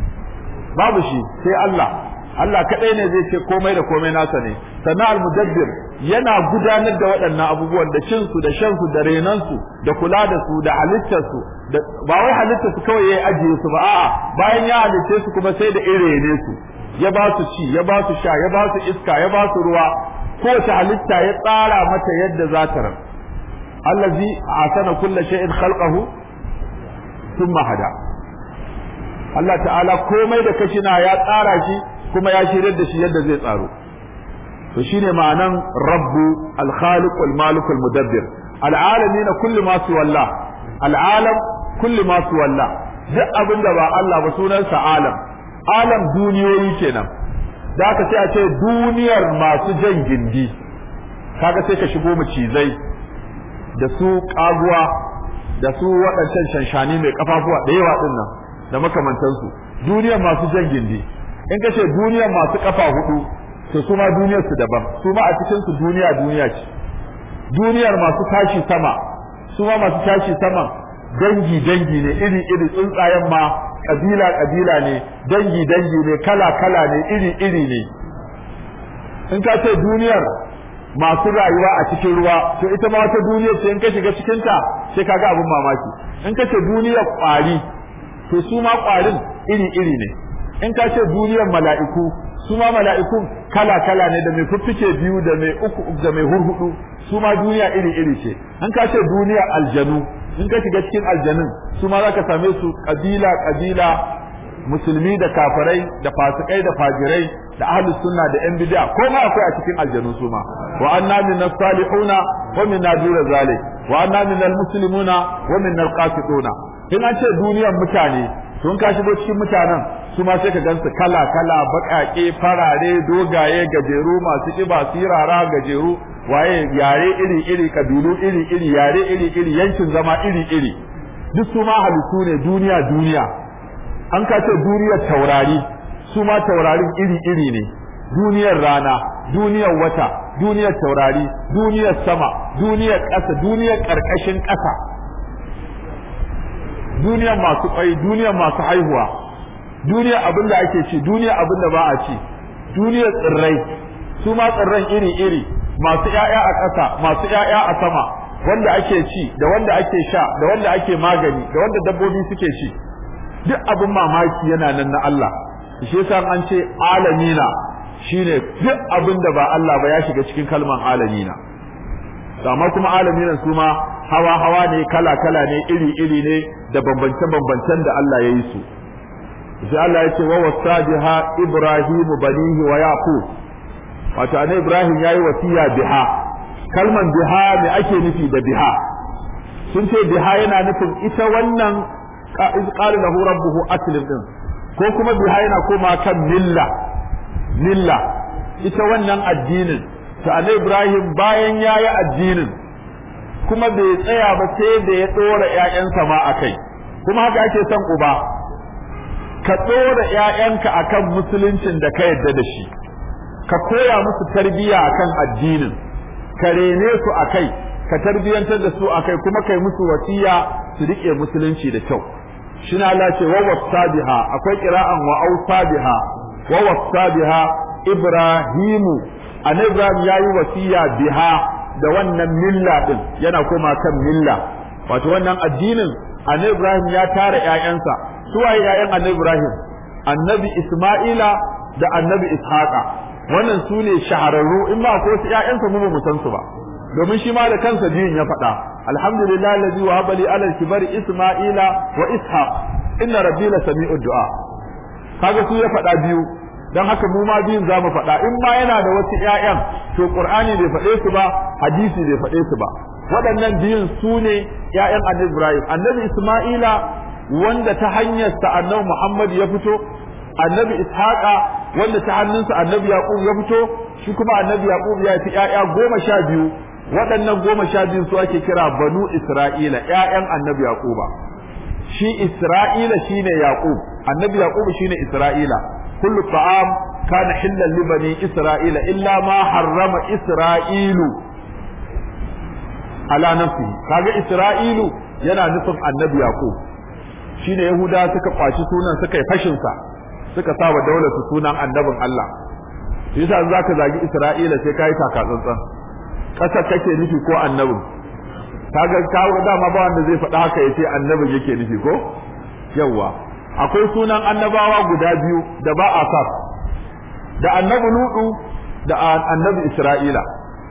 babu shi sai Allah Allah kadai ne zai ce komai da komai nasa ne sannan al-mudabbir yana gudanar da waɗannan abubuwan da cin su da shan su da renan su da kula da su da halittar su ba wai halittar su kawai ya ajiye su ba a'a bayan ya halitte su kuma sai da irene su ya ba su ci ya ba su sha ya ba su iska ya ba su ruwa kowace halitta ya tsara mata yadda za ta ran allazi asana kulli shay'in khalqahu thumma hada Allah ta'ala komai da kashina ya tsara shi kuma ya shirar da shi yadda zai tsaro to shine ma'anan rabbu al-khaliq wal-malik wal-mudabbir al-alamin kullu ma su wallah al-alam kullu ma su wallah duk abin da ba Allah ba sunansa alam alam duniyoyi kenan da aka sai a ce duniyar masu jan gindi kaga sai ka shigo macizai da su kaguwa da su waɗancan shanshani mai kafafuwa da yawa din nan da makamantansu duniyar masu jan gindi in ka ce duniyar masu kafa hudu to su ma duniyar su daban su ma a cikin su duniya duniya ce duniyar masu tashi sama su ma masu tashi sama dangi dangi ne iri iri tsuntsayen ma kabila kabila ne dangi dangi ne kala kala ne iri iri ne in ka ce duniyar masu rayuwa a cikin ruwa to ita ma wata duniyar ce in ka shiga cikin ta sai kaga abin mamaki in ka ce duniyar kwari to su ma kwarin iri iri ne in ka ce duniyar mala'iku su ma mala'ikun kala kala ne da mai fiffike biyu da mai uku da mai hurhudu su ma duniya iri iri ce in ka ce duniyar aljanu in ka shiga cikin aljanun su ma zaka same su kabila kabila musulmi da kafirai da fasikai da fajirai da ahlus sunna da yan bid'a ko ma akwai a cikin aljanu su ma wa anna minna salihuna wa minna dura zalik wa anna minna muslimuna wa minna alqasituna in an ce duniyar mutane tun ka shigo cikin mutanen su ma sai ka gansu kala kala baƙaƙe farare dogaye gajeru masu ƙiba sirara gajeru waye yare iri iri kabilu iri iri yare iri iri yankin zama iri iri duk su ma halittu ne duniya duniya an ka ce duniyar taurari su ma taurarin iri iri ne duniyar rana duniyar wata duniyar taurari duniyar sama duniyar ƙasa duniyar ƙarƙashin ƙasa duniyar masu ƙwai duniyar masu haihuwa duniyar abin da ake ci duniyar abin da ba a ci duniyar tsirrai su ma tsirran iri iri masu ƴaƴa a ƙasa masu ƴaƴa a sama wanda ake ci da wanda ake sha da wanda ake magani da wanda dabbobi suke ci duk abin mamaki yana nan na Allah shi yasa an ce alamina shine duk abin da ba Allah ba ya shiga cikin kalman alamina amma kuma alaminan su ma hawa hawa ne kala kala ne iri iri ne da bambance bambancen da Allah ya yi su sai Allah ya ce wa wasabiha ibrahim banihi wa yaqub wato annabi ibrahim yayi wasiya biha kalman biha me ake nufi da biha sun ce biha yana nufin ita wannan iz qala lahu rabbuhu aslim din ko kuma biha yana koma kan milla milla ita wannan addinin ta annabi ibrahim bayan yayi addinin kuma bai tsaya ba sai da ya dora ƴaƴansa ma akai kuma haka ake son uba ka dora ƴaƴanka akan musuluncin da ka yadda da shi ka koya musu tarbiyya akan addinin ka rene su akai ka tarbiyantar da su akai kuma kai musu wasiya su rike musulunci da kyau shine Allah ce wa wasabiha akwai qira'an wa ausabiha wa wasabiha ibrahimu annabi ibrahim yayi wasiya biha da wannan milla din yana koma kan milla wato wannan addinin annabi ibrahim ya tara ƴaƴansa su waye ƴaƴan annabi ibrahim annabi isma'ila da annabi ishaqa wannan su ne shahararru in ba ko su ƴaƴansa mu ba mu san su ba domin shi ma da kansa biyun ya faɗa alhamdulillah allazi wa habali ala kibari isma'ila wa ishaq inna rabbi la sami'ud du'a kaga su ya faɗa biyu dan haka mu ma biyun zamu faɗa in ma yana da wasu ƴaƴan to qur'ani bai faɗe su ba hadisi bai faɗe su ba waɗannan biyun su ne ƴaƴan annabi ibrahim annabi isma'ila wanda ta hanyar sa annabi muhammad ya fito annabi ishaqa wanda ta hannunsa annabi yaqub ya fito shi kuma annabi yaqub ya fi ƴaƴa goma sha biyu waɗannan goma sha biyu su ake kira banu isra'ila ƴaƴan annabi yaquba shi isra'ila shine yaqub annabi yaqub shine isra'ila kullu ta'am kana hillan li bani isra'ila illa ma harrama isra'ilu ala nafsihi kaga isra'ilu yana nufin annabi yaqub shine yahuda suka kwashi sunan suka yi fashin sa suka sa wa daular su sunan annabin Allah yasa zaka zagi isra'ila sai kai taka tsantsan kasar kake nufi ko annabin kaga kawo dama ba wanda zai faɗa haka yace annabin yake nufi ko yawa akwai sunan annabawa guda biyu da ba a sa da annabi ludu da annabi isra'ila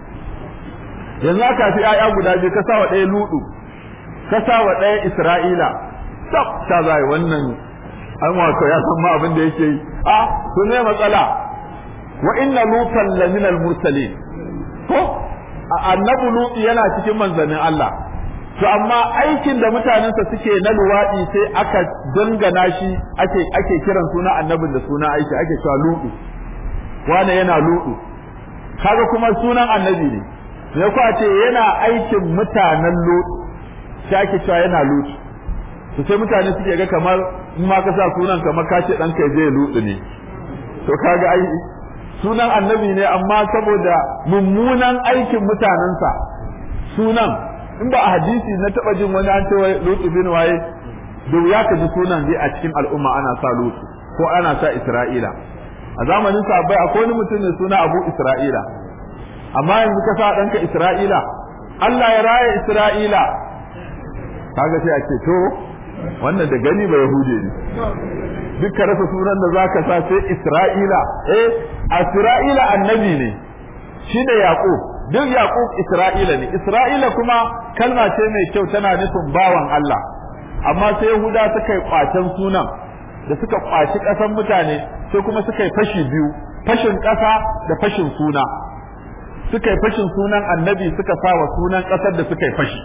yanzu aka fi aya guda biyu ka sawa ɗaya ludu ka sawa ɗaya isra'ila tab ta zai wannan an wato ya san ma abin da yake yi a to ne matsala wa inna lutan laminal mursalin ko annabi lutu yana cikin manzannin Allah to amma aikin da mutanensa suke na luwaɗi sai aka dangana shi ake ake kiran suna annabin da suna aiki ake cewa lutu wane yana lutu kaga kuma sunan annabi ne sai ku ce yana aikin mutanen lutu sai ake cewa yana lutu to sai mutane suke ga kamar in ma ka sa sunan kamar ka ce ɗanka zai lutu ne to kaga ai sunan annabi ne amma saboda mummunan aikin mutanensa sunan in ba a hadisi na taba jin wani an ce wai lutu bin waye da ya ka ji sunan dai a cikin al'umma ana sa lutu ko ana sa isra'ila a zamanin sahabbai akwai wani mutum ne suna abu isra'ila amma yanzu ka sa ɗanka isra'ila Allah ya raya isra'ila kaga sai a ce to wannan da gani ba yahude ne duk ka rasa sunan da zaka sa sai Isra'ila eh Isra'ila annabi ne shi da Yaqub duk Yaqub Isra'ila ne Isra'ila kuma kalma ce mai kyau tana nufin bawan Allah amma sai Yahuda suka yi kwacen sunan da suka kwaci ƙasan mutane sai kuma suka yi fashi biyu fashin ƙasa da fashin suna suka yi fashin sunan annabi suka sa wa sunan ƙasar da suka yi fashi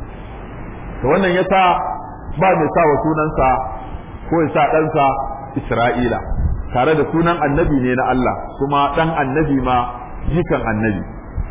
to wannan yasa ba mai sa wa sunansa ko ya sa ɗansa Isra'ila tare da sunan annabi ne na Allah kuma ɗan annabi ma jikan annabi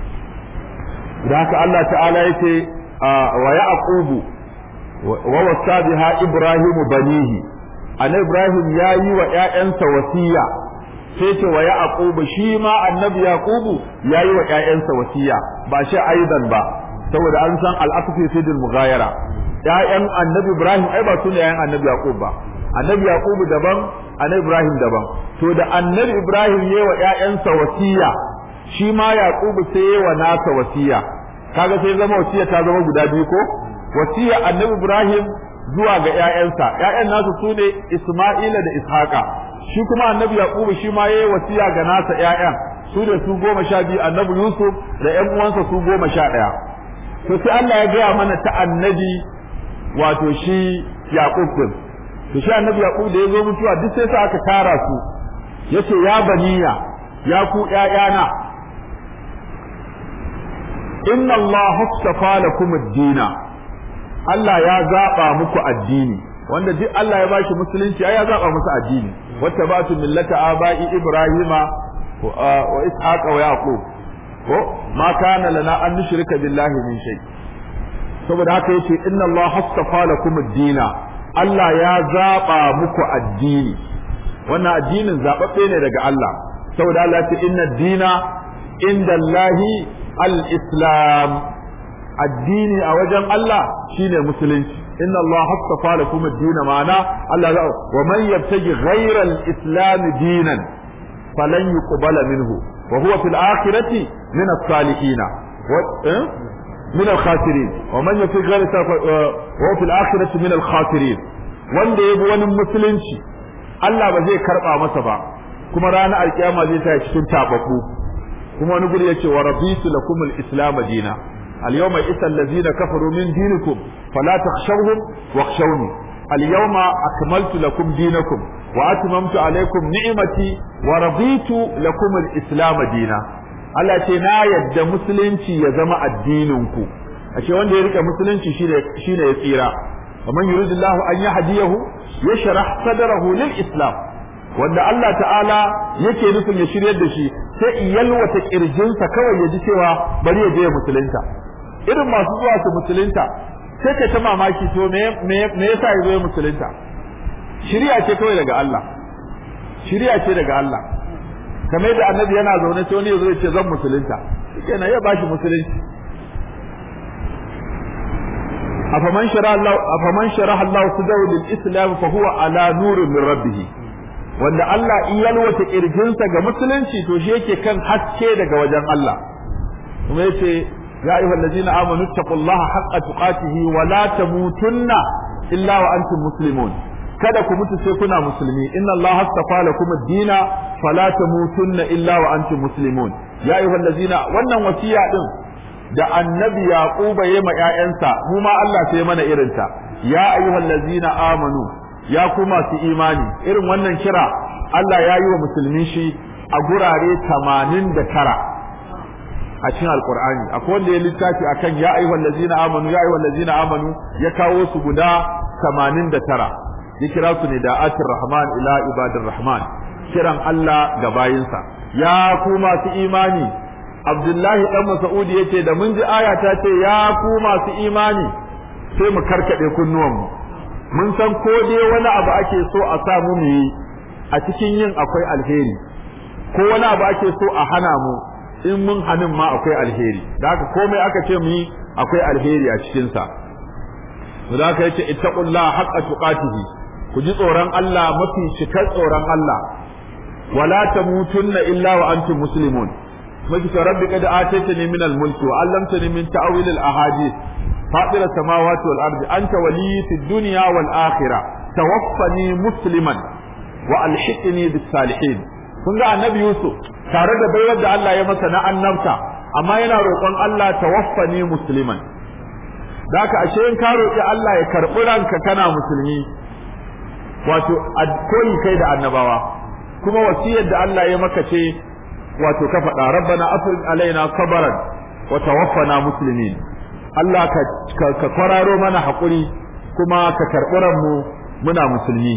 da haka Allah ta'ala yake wa yaqubu wa wasa biha ibrahim banihi an ibrahim ya yi wa ƴaƴansa wasiya sai ce wa yaqubu shi ma annabi yaqubu ya yi wa ƴaƴansa wasiya ba shi aidan ba saboda an san al-aqfi fi mughayara ƴaƴan annabi ibrahim ai ba su ne ƴaƴan annabi yaqub ba annabi yaqubu daban annabi ibrahim daban to da annabi ibrahim yayi wa ƴaƴansa wasiya shi ma yaqubu sai yayi wa nasa wasiya kaga sai zama wasiya ta zama guda biyu ko wasiya annabi ibrahim zuwa ga ƴaƴansa ƴaƴan nasu sune isma'ila da ishaqa shi kuma annabi yaqubu shi ma yayi wasiya ga nasa ƴaƴan su da su goma sha biyu annabi yusuf da ƴan uwansa su goma sha ɗaya to sai Allah ya gaya mana ta annabi wato shi yaqub din to shi annabi yaqub da ya zo mutuwa duk sai sa aka tara su yace ya baniya ya ku ƴaƴana inna Allah hastafa lakum ad-dina Allah ya zaba muku addini wanda duk Allah ya bashi musulunci ai ya zaba musu addini wattabatu millata abai ibrahima wa ishaqa wa yaqub ko ma kana lana an nushrika billahi min shay saboda haka yace inna Allah hastafa lakum ad-dina Allah ya zaba muku addini wannan addinin zababbe ne daga Allah saboda Allah ya ce inna ad-dina inda Allahi al-islam addini a wajen Allah shine musulunci inna Allah hastafa lakum ad-din ma'ana Allah ya wa man yabtaji ghayra al-islam dinan falan yuqbala minhu wa huwa fil akhirati min as-salihin min al-khasirin wa man yabtaji ghayra wa huwa fil akhirati min al-khasirin wanda yabi wani musulunci Allah ba zai karba masa ba kuma ranar alkiyama zai ta cikin tababbu kuma wani guri yace wa raditu lakum al-islam dina al-yawma isa allazina kafaru min dinikum fala takhshawhum wakhshawni al-yawma akmaltu lakum dinakum wa atmamtu alaykum ni'mati wa raditu lakum al-islam dina Allah ce na yadda musulunci ya zama addinin ku ashe wanda ya rike musulunci shine shine ya tsira ومن يريد الله أن يهديه يشرح صدره للإسلام wanda Allah ta'ala yake nufin ya shiryar da shi sai yalwata kirjinsa kawai ya ji cewa bari ya je ya musulunta irin masu zuwa su musulunta sai ka ta mamaki to me me yasa ya zo ya musulunta shiriya ce kawai daga Allah shiriya ce daga Allah kamar da annabi yana zaune sai wani ya zo ya ce zan musulunta kenan ya bashi musulunci afaman shara Allah afaman sharaha Allah sudahu lil islam fa huwa ala nurin min rabbih wanda Allah in yalwata kirjinsa ga musulunci to shi yake kan haske daga wajen Allah kuma yace ya ayyuhal ladina amanu taqullaha haqqa tuqatihi wa la tamutunna illa wa antum muslimun kada ku mutu sai kuna musulmi inna Allah astafa lakum ad-dina fala tamutunna illa wa antum muslimun ya ayyuhal ladina wannan wasiya din da annabi yaquba yayi ma ƴaƴansa mu ma Allah sai mana irinta ya ayyuhal ladzina amanu ya ku masu imani irin wannan kira Allah ya yi wa musulmi shi a gurare 89 a cikin alqur'ani akwai wanda ya littafi akan ya ayyuhal ladzina amanu ya ayyuhal ladzina amanu ya kawo su guda 89 ya kira su ne da atir rahman ila ibadir rahman kiran Allah ga bayinsa ya ku masu imani Abdullahi dan Mas'udi yace da mun ji aya ta ce ya ku masu imani sai mu karkade kunnuwan mu mun san ko dai wani abu ake so a sa mu yi a cikin yin akwai alheri ko wani abu ake so a hana mu in mun hanin ma akwai alheri da haka komai aka ce mu yi akwai alheri a cikin sa da haka yace ittaqullaha haqqa tuqatihi ku ji tsoron Allah mafi cikar tsoron Allah wala tamutunna illa wa antum muslimun مجد ربي قد آتيتني من الملك وعلمتني من تأويل الأحاديث فاطر السماوات والأرض أنت ولي في الدنيا والآخرة توفني مسلما وألحقني بالصالحين kun ga annabi Yusuf tare da baiwar da Allah ya masa na annabta amma yana roƙon Allah tawaffani musliman da haka ashe in ka roƙi Allah ya karɓi ranka kana musulmi wato koyi kai da annabawa kuma wasiyar da Allah ya maka ce wato ka faɗa rabbana afrid alaina sabaran wa tawaffana muslimin Allah ka ka kwararo mana hakuri kuma ka karɓi mu muna musulmi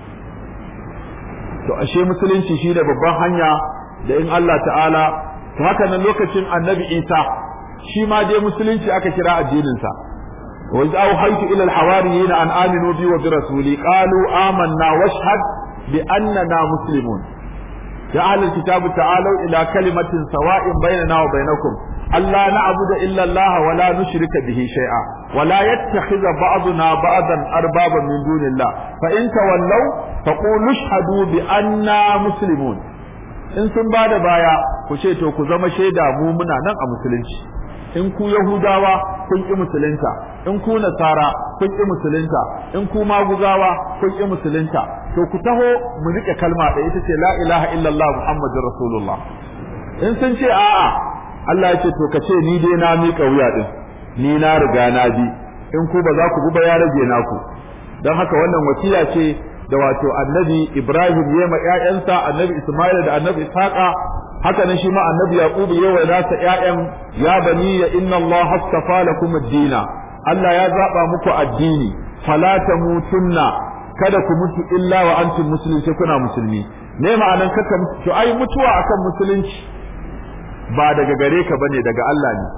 to ashe musulunci shi da babban hanya da in Allah ta'ala to haka nan lokacin annabi Isa shi ma dai musulunci aka kira addinin sa wa iz awhaytu ila al-hawariyina an aminu bi wa bi rasuli qalu amanna washhad bi annana muslimun يا أهل الكتاب تعالوا إلى كلمة سواء بيننا وبينكم ألا نعبد إلا الله ولا نشرك به شيئا ولا يتخذ بعضنا بعضا أربابا من دون الله فإن تولوا فقولوا اشهدوا بأننا مسلمون in sun ba da baya ku ce to ku zama shaida mu muna nan a musulunci in ku yahudawa kun ƙi musulunta in ku nasara kun ƙi musulunta in ku maguzawa kun ƙi musulunta to ku taho mu rike kalma da ita ce la ilaha illallah muhammadur rasulullah in sun ce a'a Allah ya ce to ka ce ni dai na miƙa wuya din ni na riga na bi in ku ba za ku bi ba ya rage naku don haka wannan wasiya ce da wato annabi Ibrahim ya ma ƴaƴansa annabi Ismail da annabi Ishaqa haka nan shi ma annabi Yaqub ya wa nasa ƴaƴan ya bani ya inna Allah astafa lakum ad-din Allah ya zaba muku addini fala tamutunna kada ku mutu illa wa antum muslimin sai kuna musulmi ne ma'anan kaka to ai mutuwa akan musulunci ba daga gare ka bane daga Allah ne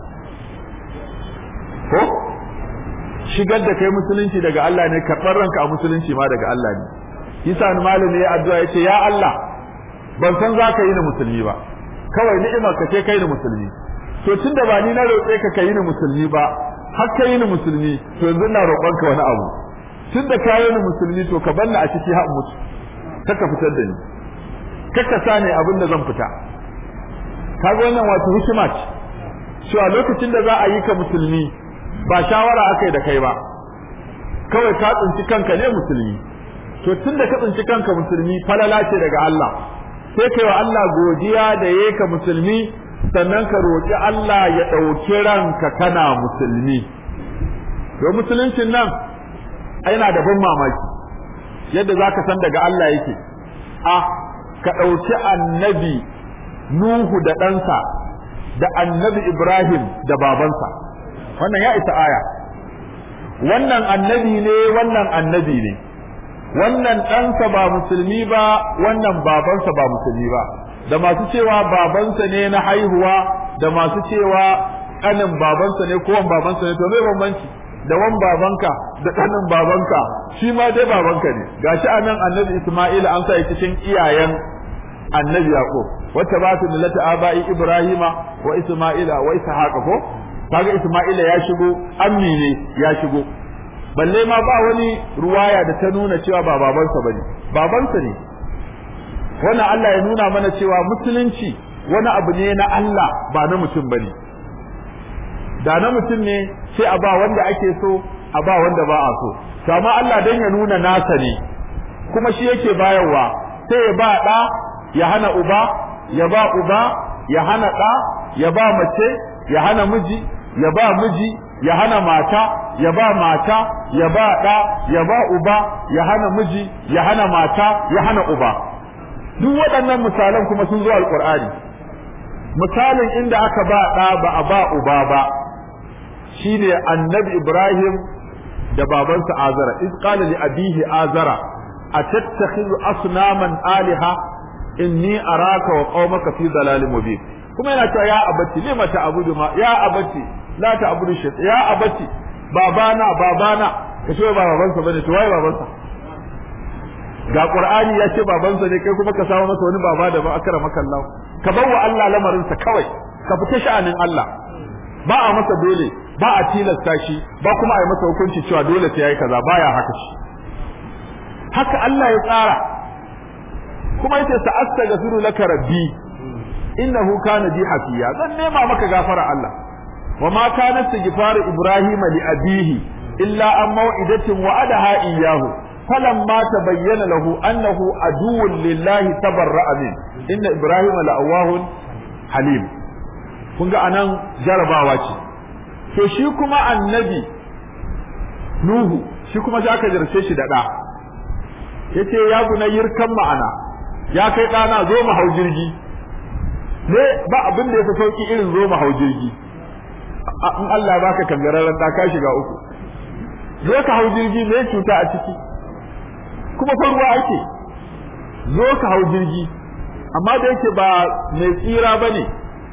ko shigar da kai musulunci daga Allah ne karɓar ranka a musulunci ma daga Allah ne yasa ni malami ya addu'a yace ya Allah ban san za ka yi ni musulmi ba kawai ni'imar ka ce kai ni musulmi to tunda ba ni na roƙe ka kai ni musulmi ba har kai ni musulmi to yanzu ina roƙon ka wani abu tunda ka yi ni musulmi to ka banna a ciki har mutu kaka fitar da ni kaka sa ne abin da zan fita kaga wannan wato hikima ce cewa lokacin da za a yi ka musulmi ba shawara aka yi da kai ba kawai ka tsinci kanka ne musulmi to tun da ka tsinci kanka musulmi falala ce daga Allah sai kai wa Allah godiya da yayi ka musulmi sannan ka roƙi Allah ya ɗauki ranka kana musulmi to musuluncin nan yana da ban mamaki yadda za ka san daga Allah yake a ka ɗauki annabi Nuhu da ɗansa da annabi Ibrahim da babansa wannan ya isa aya wannan annabi ne wannan annabi ne wannan ɗansa ba musulmi ba wannan babansa ba musulmi ba da masu cewa babansa ne na haihuwa da masu cewa ƙanin babansa ne ko babansa ne to me bambanci da wan babanka da ƙanin babanka shi ma dai babanka ne gashi anan annabi Isma'il an sa cikin iyayen annabi Yaqub wata ba su millata abai Ibrahima wa Isma'ila wa Ishaqa ko kaga Isma'ila ya shigo ammi ne ya shigo balle ma ba wani ruwaya da ta nuna cewa ba babansa bane babansa ne wannan Allah ya nuna mana cewa musulunci wani abu ne na Allah ba na mutum bane da na mutum ne sai a ba wanda ake so a ba wanda ba a so to amma Allah dan ya nuna nasa ne kuma shi yake bayarwa sai ya ba da ya hana uba ya ba uba ya hana da ya ba mace ya hana miji ya ba miji ya hana mata ya ba mata ya ba ɗa ya ba uba ya hana miji ya hana mata ya hana uba duk waɗannan misalan kuma sun zo alƙur'ani misalin inda aka ba ɗa ba a ba uba ba shine annabi ibrahim da babansa azara iz qala li abihi azara atattakhidhu asnaman aliha inni araka wa qaumaka fi dalalin mubin kuma yana cewa ya abati lima ta'budu ma ya abati la ta'budu shaytan ya abati babana babana ka ce ba babansa bane to waye babansa ga qur'ani ya ce babansa ne kai kuma ka samu masa wani baba da ba akara maka Allah ka bawa Allah lamarin sa kawai ka fita sha'anin Allah ba a masa dole ba a tilasta shi ba kuma a yi masa hukunci cewa dole sai yayi kaza baya haka shi haka Allah ya tsara kuma yace sa'astaghfiru laka rabbi innahu kana bi hafiya zan nema maka gafara Allah wa ma kana istighfar ibrahim li abihi illa an maw'idatin wa'adaha iyyahu falamma tabayyana lahu annahu aduwwun lillahi tabarra'a min inna ibrahim la'awahun halim kun ga anan jarabawa ce to shi kuma annabi nuhu shi kuma za ka jarce shi da ɗa yace ya gunayyir kan ma'ana ya kai ɗana zo mu hau jirgi ne ba abin da ya fi sauki irin zo mu hau jirgi in Allah baka kangararren da ka shiga uku zo ka hau jirgi me cuta a ciki kuma fa ruwa ake zo ka hau jirgi amma da yake ba mai tsira bane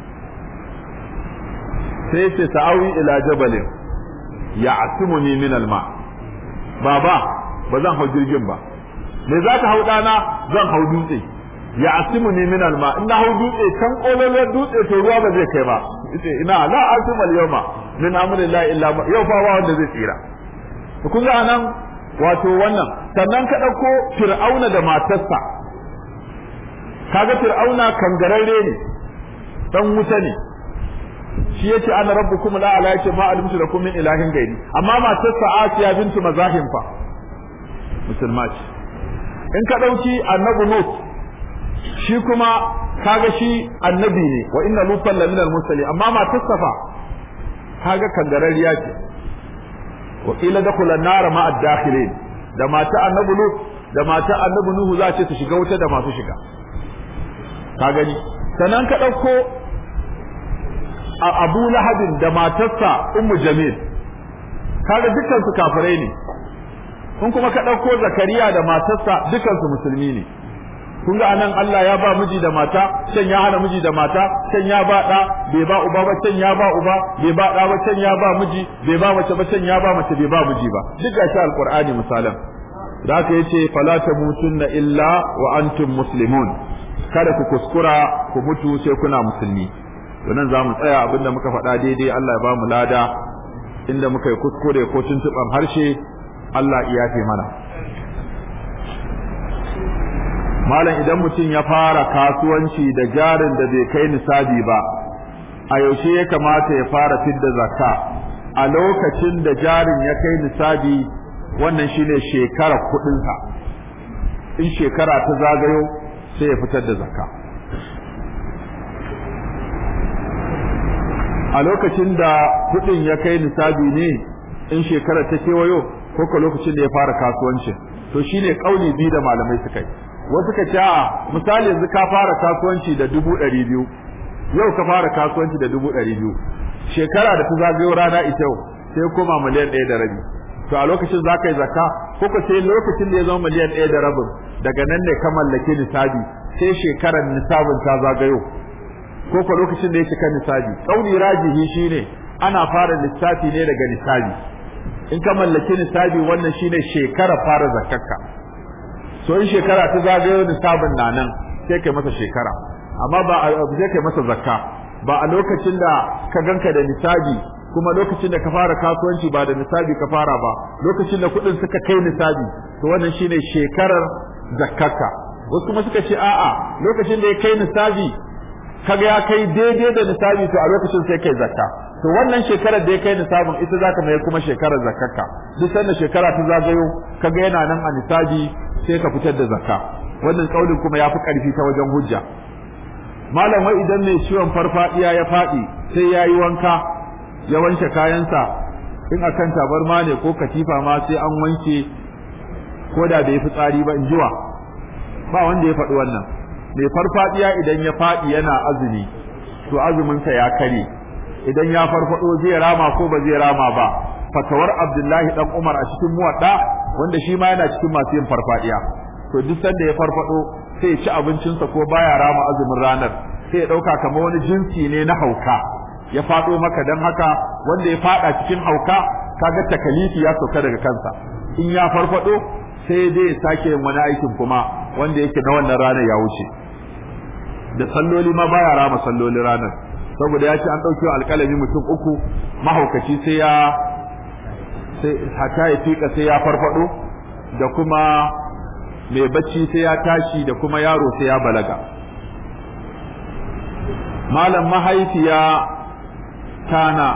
sai yace sa'awi ila jabalin ya asimuni min alma baba ba zan hau jirgin ba me za ka hau dana zan hau dutse ya asimu ne min alma in na hau dutse can kololon dutse to ruwa ba zai kai ba yace ina la asimu al yawma min amrillahi illa yau fa ba wanda zai tsira to kun ga anan wato wannan sannan ka dauko fir'auna da matarsa kaga fir'auna kangararre ne dan wuta ne shi yace ana rabbukum la ala yace ma alimtu lakum min ilahin gairi amma matarsa asiya bintu mazahim fa musulma ce in ka dauki annabi lut shi kuma kaga shi annabi ne wa inna lutan la minal mursalin amma matarsa fa kaga kangarariya ce wa qila dakhula an-nar ma ad-dakhilin da mata annabi lut da mata annabi nuhu za a ce su shiga wuta da masu shiga ka gani sannan ka ɗauko a abu lahabin da matarsa ummu jamil kaga dukkan su kafirai ne kun kuma ka ɗauko zakariya da matarsa dukkan su musulmi ne kun ga anan Allah ya ba miji da mata can ya hana miji da mata can ya ba da bai ba uba ba can ya ba uba bai ba da ba can ya ba miji bai ba mace ba can ya ba mace bai ba miji ba duk ga shi alqur'ani misalan da haka yace fala tamutunna illa wa antum muslimun kada ku kuskura ku mutu sai kuna musulmi to nan zamu tsaya abinda muka faɗa daidai Allah ya ba mu lada inda muka yi kuskure ko tuntuban harshe Allah ya yafe mana malam idan mutum ya fara kasuwanci da jarin da bai kai nisabi ba a yaushe ya kamata ya fara fidda zakka a lokacin da jarin ya kai nisabi wannan shine shekara kudinsa in shekara ta zagayo sai ya fitar da zakka a lokacin da kudin ya kai nisabi ne in shekara ta kewayo ko ka lokacin da ya fara kasuwancin to shine kauli biyu da malamai suka yi wasu ka ce a misali yanzu ka fara kasuwanci da dubu ɗari biyu yau ka fara kasuwanci da dubu ɗari biyu shekara da ta zagayo rana ita yau sai koma miliyan ɗaya da rabi to a lokacin za ka yi zakka ko ka sai lokacin da ya zama miliyan ɗaya da rabin daga nan ne ka mallaki nisabi sai shekarar nisabin ta zagayo ko ka lokacin da ya cika nisabi kauli rajihi shine ana fara lissafi ne daga nisabi in ka mallaki nisabi wannan shine shekara fara zakkarka so in shekara ta zagayo nisabin na nan sai kai masa shekara amma ba a sai kai masa zakka ba a lokacin da ka ganka da nisabi kuma lokacin da ka fara kasuwanci ba da nisabi ka fara ba lokacin da kuɗin suka kai nisabi to wannan shine shekarar zakkarka wasu kuma suka ce a'a lokacin da ya kai nisabi kaga ya kai daidai da nisabi to a lokacin sai kai zakka to wannan shekarar da ya kai nisabin ita zaka mai kuma shekarar zakkarka duk sanda shekara ta zagayo kaga yana nan a nisabi sai ka fitar da zakka wannan kaulin kuma yafi karfi ta wajen hujja malam wai idan mai ciwon farfadiya ya fadi sai yayi wanka ya wanke kayansa in akan tabarma ne ko katifa ma sai an wanke ko da bai fitsari ba in jiwa ba wanda ya faɗi wannan mai farfadiya idan ya fadi yana azumi to azumin sa ya kare idan ya farfado zai rama ko ba zai rama ba fatawar Abdullahi dan Umar a cikin muwadda wanda shi ma yana cikin masu yin farfadiya to duk sanda ya farfado sai ya ci abincinsa ko baya rama azumin ranar sai ya dauka kamar wani jinsi ne na hauka ya fado maka dan haka wanda ya fada cikin hauka kaga takalifi ya sauka daga kansa in ya farfado sai dai ya sake yin wani aikin kuma wanda yake na wannan ranar ya wuce da salloli ma baya rama sallolin ranar saboda ya ce an ɗauke alƙalami mutum uku mahaukaci sai ya sai hata ya fika sai ya farfado da kuma mai bacci sai ya tashi da kuma yaro sai ya balaga malam mahaifiya tana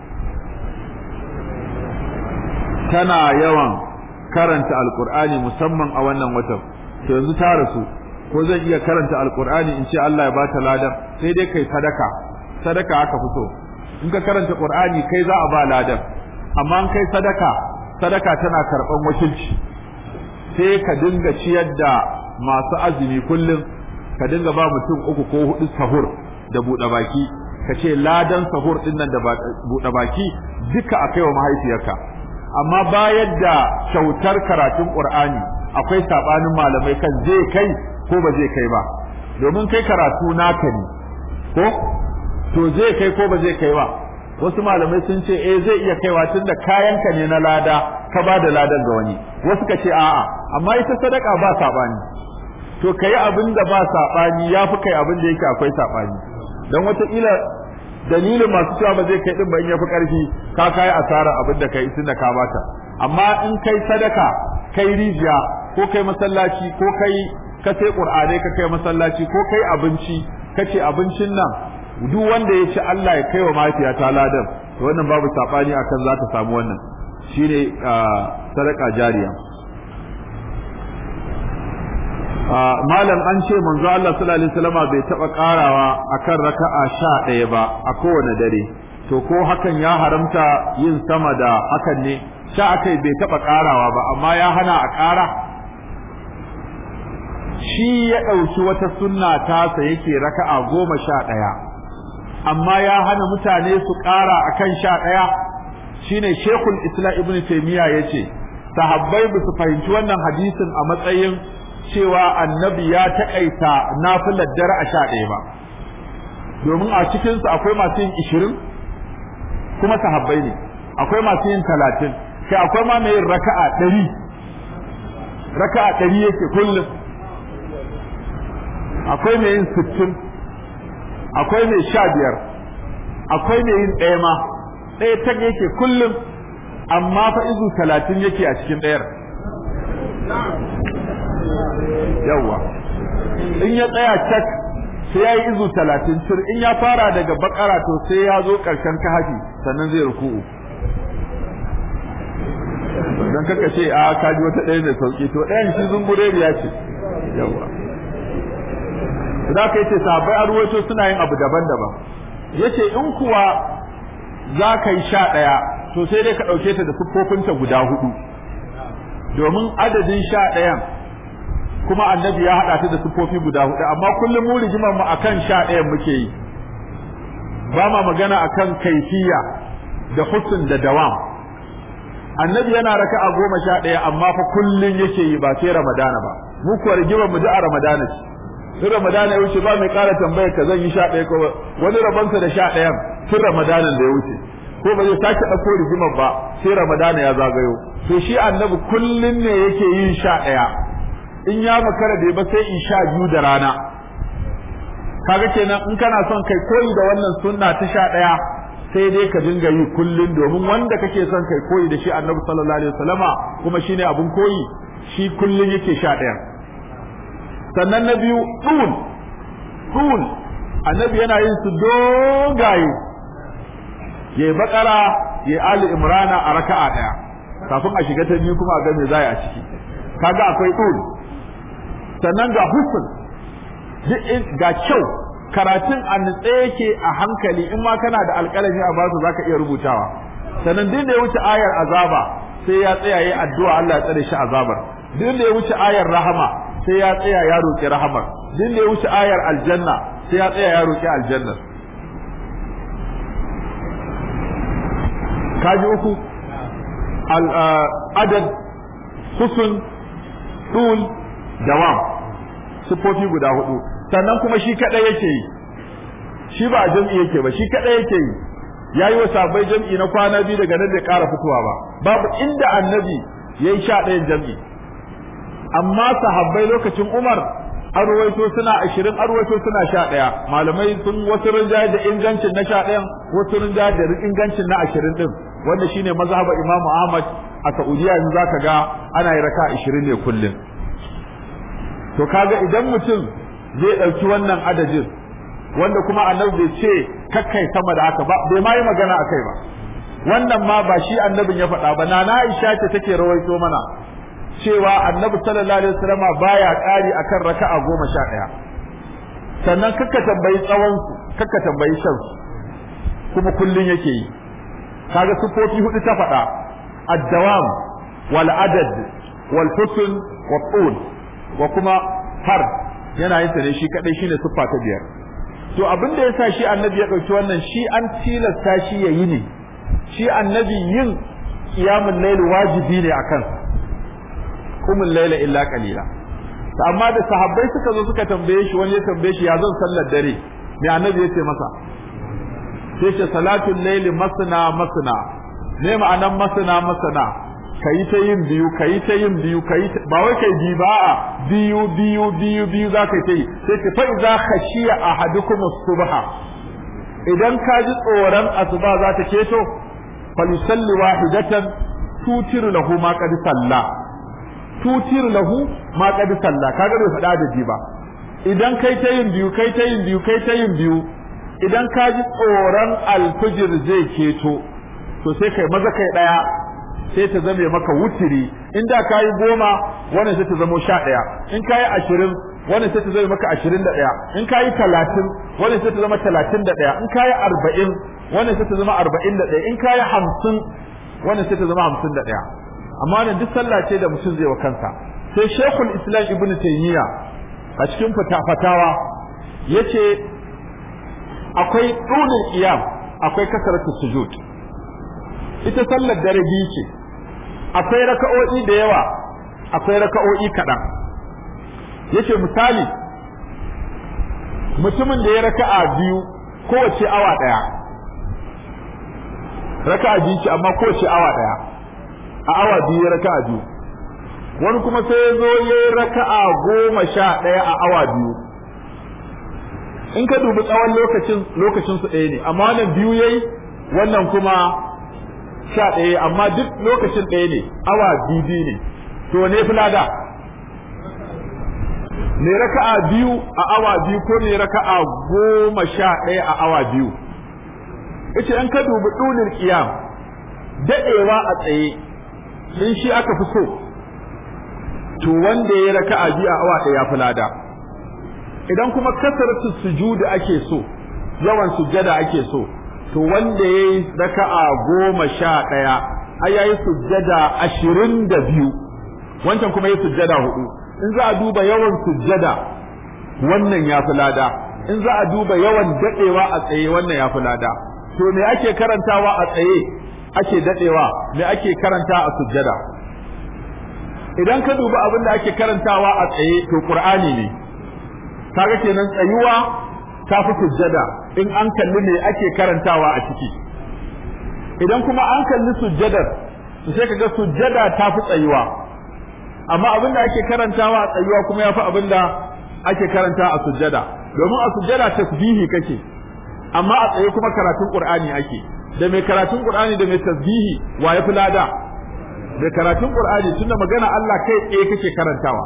tana yawan karanta alkur'ani musamman a wannan watan to yanzu ta rasu ko zan iya karanta alkur'ani in ce Allah ya bata ladan sai dai kai sadaka sadaka aka fito in ka karanta qur'ani kai za a ba ladan amma in kai sadaka sadaka tana karban wakilci sai ka dinga ciyar da masu azumi kullum ka dinga ba mutum uku ko hudu sahur da buɗe baki ka ce ladan sahur din nan da buɗe baki duka a kai wa mahaifiyarka amma bayar da kyautar karatun qur'ani akwai sabanin malamai kan zai kai ko ba zai kai ba domin kai karatu naka ne ko to zai kai ko ba zai kai ba wasu malamai sun ce eh zai iya kaiwa tunda kayanka ne na lada ka ba da ladan ga wani wasu ka ce a'a amma ita sadaka ba sabani to kai abin da ba sabani yafi kai abin da yake akwai sabani dan wataƙila dalilin masu cewa ba zai kai din ba in yafi karfi ka kai asara abin da kai tunda ka bata amma in kai sadaka kai rijiya ko kai masallaci ko kai ka sai qur'ani ka kai masallaci ko kai abinci kace abincin nan duk wanda ya ci Allah ya kai wa mafiya ladan to wannan babu sabani akan za ta samu wannan shine sadaka jariya malam an ce manzo Allah sallallahu alaihi wasallam bai taba karawa akan raka'a 11 ba a kowane dare to ko hakan ya haramta yin sama da hakan ne sha akai bai taɓa ƙarawa ba amma ya hana a ƙara shi ya ɗauki wata sunna tasa yake raka'a goma sha ɗaya amma ya hana mutane su ƙara akan sha ɗaya shine shekul islam ibn taimiyya ya ce sahabbai ba su fahimci wannan hadisin a matsayin cewa annabi ya taƙaita nafilar dare a sha ɗaya ba domin a cikinsu akwai masu yin ishirin kuma sahabbai ne akwai masu yin talatin kai akwai ma mai yin raka'a ɗari raka'a ɗari yake kullum akwai mai yin sittin akwai mai sha biyar akwai mai yin ɗaya ma ɗaya ta yake kullum amma fa izu talatin yake a cikin ɗayar yawwa in ya tsaya cak sai ya yi izu talatin cir in ya fara daga bakara to sai ya zo ƙarshen kahafi sannan zai ruku'u don kaka ce a kaji wata ɗaya mai sauƙi to ɗayan shi zungureriya ce yawwa za ka yace sahabbai a ruwaito suna yin abu daban-daban yace in kuwa za ka yi sha ɗaya to sai dai ka ɗauke ta da siffofinta guda hudu domin adadin sha ɗayan kuma annabi ya haɗa ta da siffofi guda hudu amma kullum mu rigimar mu akan sha ɗayan muke yi ba ma magana akan kaifiya da husn da dawam annabi yana raka'a goma sha ɗaya amma fa kullum yake yi ba sai ramadana ba mu kuwa rigimar mu da a ramadana ce in ramadana ya wuce ba mai ƙara tambayar ka zan yi sha ɗaya ko wani rabansa da sha ɗayan tun ramadanan da ya wuce ko ba zai sake ɗauko rigimar ba sai ramadana ya zagayo to shi annabi kullum ne yake yin sha ɗaya in ya makara bai ba sai in sha biyu da rana kaga kenan in kana son kai koyi da wannan sunna ta sha ɗaya sai dai ka dinga yi kullum domin wanda kake son kai koyi da shi annabi sallallahu alaihi wasallama kuma shine abun koyi shi kullum yake sha ɗaya sannan na biyu ɗul ɗul annabi yana yin su dogaye ya bakara ya ali imrana a raka'a ɗaya kafin a shiga ta biyu kuma a ga me zai a ciki kaga akwai ɗul sannan ga husn ga kyau karatun a nutse yake a hankali in ma kana da alƙalami a basu zaka iya rubutawa sannan duk da ya wuce ayar azaba sai ya tsaya yayi addu'a Allah ya tsare shi azabar duk da ya wuce ayar rahama sai ya tsaya ya roki rahamar duk da ya wuce ayar aljanna sai ya tsaya ya roki aljanna kaji uku al adad husn dul dawam sifofi guda hudu sannan kuma shi kadai yake yi shi ba jam'i yake ba shi kadai yake yi yayi wa sabai jam'i na kwana biyu daga nan da ƙara fitowa ba babu inda annabi yayi sha ɗayan jam'i amma sahabbai lokacin Umar an ruwaito suna ashirin an ruwaito suna sha ɗaya malamai sun wasu rinjaye da ingancin na sha ɗayan wasu rinjaye da ingancin na ashirin ɗin wanda shine mazhabar Imam Ahmad a Saudiya yanzu zaka ga ana yi raka ashirin ne kullum to kaga idan mutum zai ɗauki wannan adadin wanda kuma annabi bai ce kakkai sama da haka ba bai ma yi magana a kai ba wannan ma ba shi annabin ya faɗa ba nana Aisha ce take rawaito mana cewa annabi sallallahu alaihi wasallama baya ƙari akan raka'a goma sha ɗaya sannan kakka tambayi tsawon su kakka tambayi shan su kuma kullun yake yi kaga sufofi hudu ta faɗa ad-dawam wal adad wal husn wa tul wa kuma har yana yin ta ne shi kadai shine siffa ta biyar to abin da yasa shi annabi ya dauki wannan shi an tilasta shi yayi ne shi annabi yin qiyamul layl wajibi ne akan kumul layla illa qalila amma da sahabbai suka zo suka tambaye shi wani ya tambaye shi ya zan sallar dare me annabi yace masa sai ce salatul layl masna masna me ma'anan masna masna kayi ta yin biyu kayi ta yin biyu kayi ba wai kai bi ba a biyu biyu biyu biyu za ka yi sai ka fa idza khashiya ahadukum subha idan ka ji tsoron asuba za ta keto falisalli wahidatan tutir lahu ma qad salla tutir lahu ma qad salla kaga bai faɗa da ji ba idan kai ta yin biyu kai ta yin biyu kai ta yin biyu idan ka ji tsoron alfijir zai keto to sai kai maza kai daya sai ta zame maka wutiri in da ka yi goma wannan sai ta zamo sha ɗaya in ka yi ashirin wannan sai ta zame maka ashirin da ɗaya in ka yi talatin wannan sai ta zama talatin da ɗaya in ka yi arba'in wannan sai ta zama arba'in da ɗaya in ka yi hamsin wannan sai ta zama hamsin da ɗaya amma wannan duk sallah ce da mutum zai wa kansa sai shekul islam ibnu taymiya a cikin fatawa yace akwai ɗulul qiyam akwai kasaratu sujud ita sallar dare biyu ce akwai raka'o'i da yawa akwai raka'o'i kaɗan yace misali mutumin da ya raka'a biyu kowace awa ɗaya raka'a biyu ce amma kowace awa ɗaya a awa biyu ya raka'a biyu wani kuma sai ya zo ya yi raka'a goma sha ɗaya a awa biyu in ka dubi tsawon lokacin lokacin su ɗaya ne amma wannan biyu yayi wannan kuma sha ɗaya amma duk lokacin ɗaya ne awa biyu biyu ne to ne fulada ne raka'a biyu a awa biyu ko ne raka'a goma sha ɗaya a awa biyu ita in ka dubi ɗulin ƙiyam daɗewa a tsaye in shi aka fi so to wanda ya raka'a biyu a awa ɗaya ya fi lada idan kuma kasaratu sujudu ake so yawan sujjada ake so to wanda ya yi raka'a goma sha ɗaya ai ya yi sujjada ashirin da biyu wancan kuma ya sujjada hudu in za a duba yawan sujjada wannan ya fi lada in za a duba yawan daɗewa a tsaye wannan ya fi lada to me ake karantawa a tsaye ake daɗewa me ake karanta a sujjada idan ka duba abin da ake karantawa a tsaye to qur'ani ne kaga kenan tsayuwa ta fi sujjada in an kalli me ake karantawa a ciki idan kuma an kalli sujjadar to sai kaga sujjada ta fi tsayuwa amma abin da ake karantawa a tsayuwa kuma ya fi abin da ake karanta a sujjada domin a sujjada tasbihi kake amma a tsaye kuma karatun qur'ani ake da mai karatun qur'ani da mai tasbihi wa ya fi lada da karatun qur'ani tunda magana Allah kai tsaye kake karantawa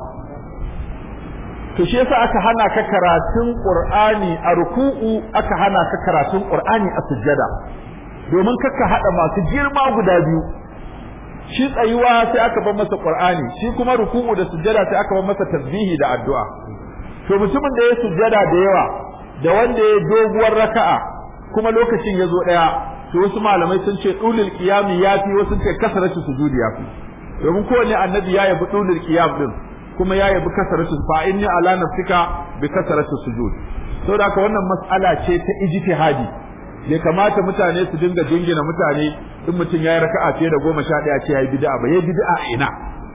to shi yasa aka hana ka karatun qur'ani a ruku'u aka hana ka karatun qur'ani a sujjada domin kakka hada masu girma guda biyu shi tsayuwa sai aka bar masa qur'ani shi kuma ruku'u da sujjada sai aka bar masa tasbihi da addu'a to mutumin da ya sujjada da yawa da wanda ya doguwar raka'a kuma lokacin ya zo daya to wasu malamai sun ce dulul qiyami yafi wasu ce kasaratu sujudi yafi domin kowanne annabi ya yabi dulul qiyam din kuma ya yabi kasaratu fa inni ala nafsika bi kasaratu sujud saboda haka wannan mas'ala ce ta ijtihadi bai kamata mutane su dinga jingina mutane in mutum ya yi raka'a fiye da goma sha ɗaya ce ya yi bid'a ba ya yi bid'a a ina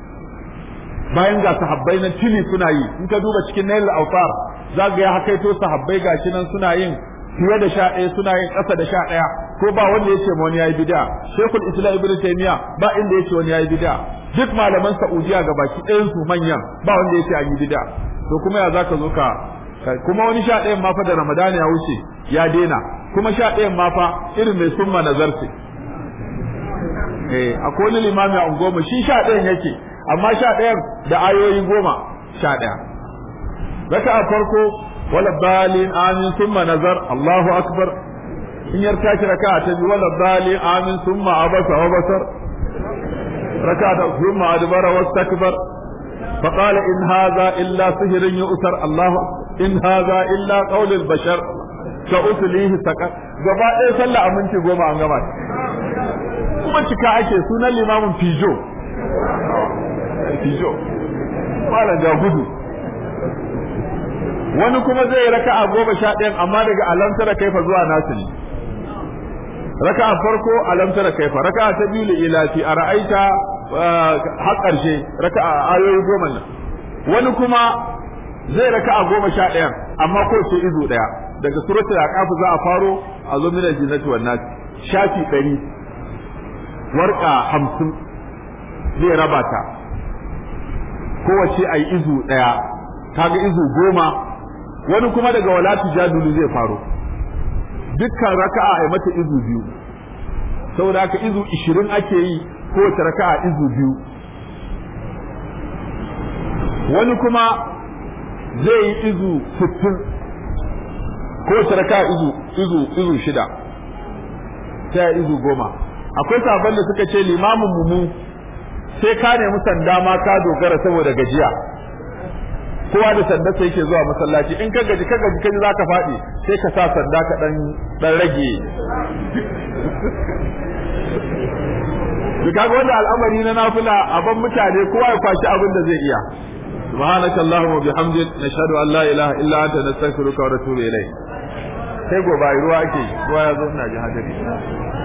bayan ga sahabbai nan tili suna yi in ka duba cikin nail al-awtar za ga ya hakaito sahabbai gashi nan suna yin fiye da sha ɗaya suna yin ƙasa da sha ɗaya ko ba wanda yace ma wani yayi bid'a shekul islam ibnu taymiya ba inda yace wani yayi bid'a duk malaman saudiya ga baki ɗayan su manyan ba wanda yace an yi bid'a to kuma ya zaka zo ka kuma wani sha ɗayan ma fa da ramadani ya wuce ya daina kuma sha ɗayan ma fa irin mai summa nazarce eh akwai wani limami a goma shi sha ɗayan yake amma sha ɗayan da ayoyi goma sha ɗaya raka a farko wala balin amin summa nazar Allahu akbar in yar tashi raka ta biyu wala balin amin summa abasa wa basar raka ta summa adbara wastakbar فقال إن هذا إلا سحر يؤثر الله إن هذا إلا قول البشر سأصليه سكر gaba ɗaya sallah a minti goma an gama kuma cika ake sunan limamin fijo fijo malam ga gudu wani kuma zai raka a goma sha ɗayan amma daga alamtara kaifa zuwa nasu ne raka a farko alamtara kaifa raka ta biyu li ilafi a ra'aita har ƙarshe raka a ayoyi goma nan wani kuma zai raka a goma sha ɗayan amma ko ce izu ɗaya daga suratul aqaf za a faro a zo min al-jinnati wan nas shafi ɗari warka hamsin zai raba ta kowace ayi izu ɗaya kaga izu goma wani kuma daga wala tujadulu zai faro dukkan raka'a ai mata izu biyu saboda haka izu 20 ake yi kowace raka'a izu biyu wani kuma zai yi izu 60 kowace raka'a izu izu izu shida ta izu goma akwai sabon da suka ce limamin mu sai ka nemi sanda ma ka dogara saboda gajiya kowa da sanda sai yake zuwa masallaci in ka gaji ka gaji kaji zaka faɗi sai ka sa sanda ka dan dan rage kaga wanda al'amari na nafila a ban mutane kowa ya kwashi abin da zai iya subhanaka allahumma wa bihamdik nashhadu an la ilaha illa anta nastaghfiruka wa natubu ilayk sai gobe ruwa ake ruwa ya zo ina ji hadari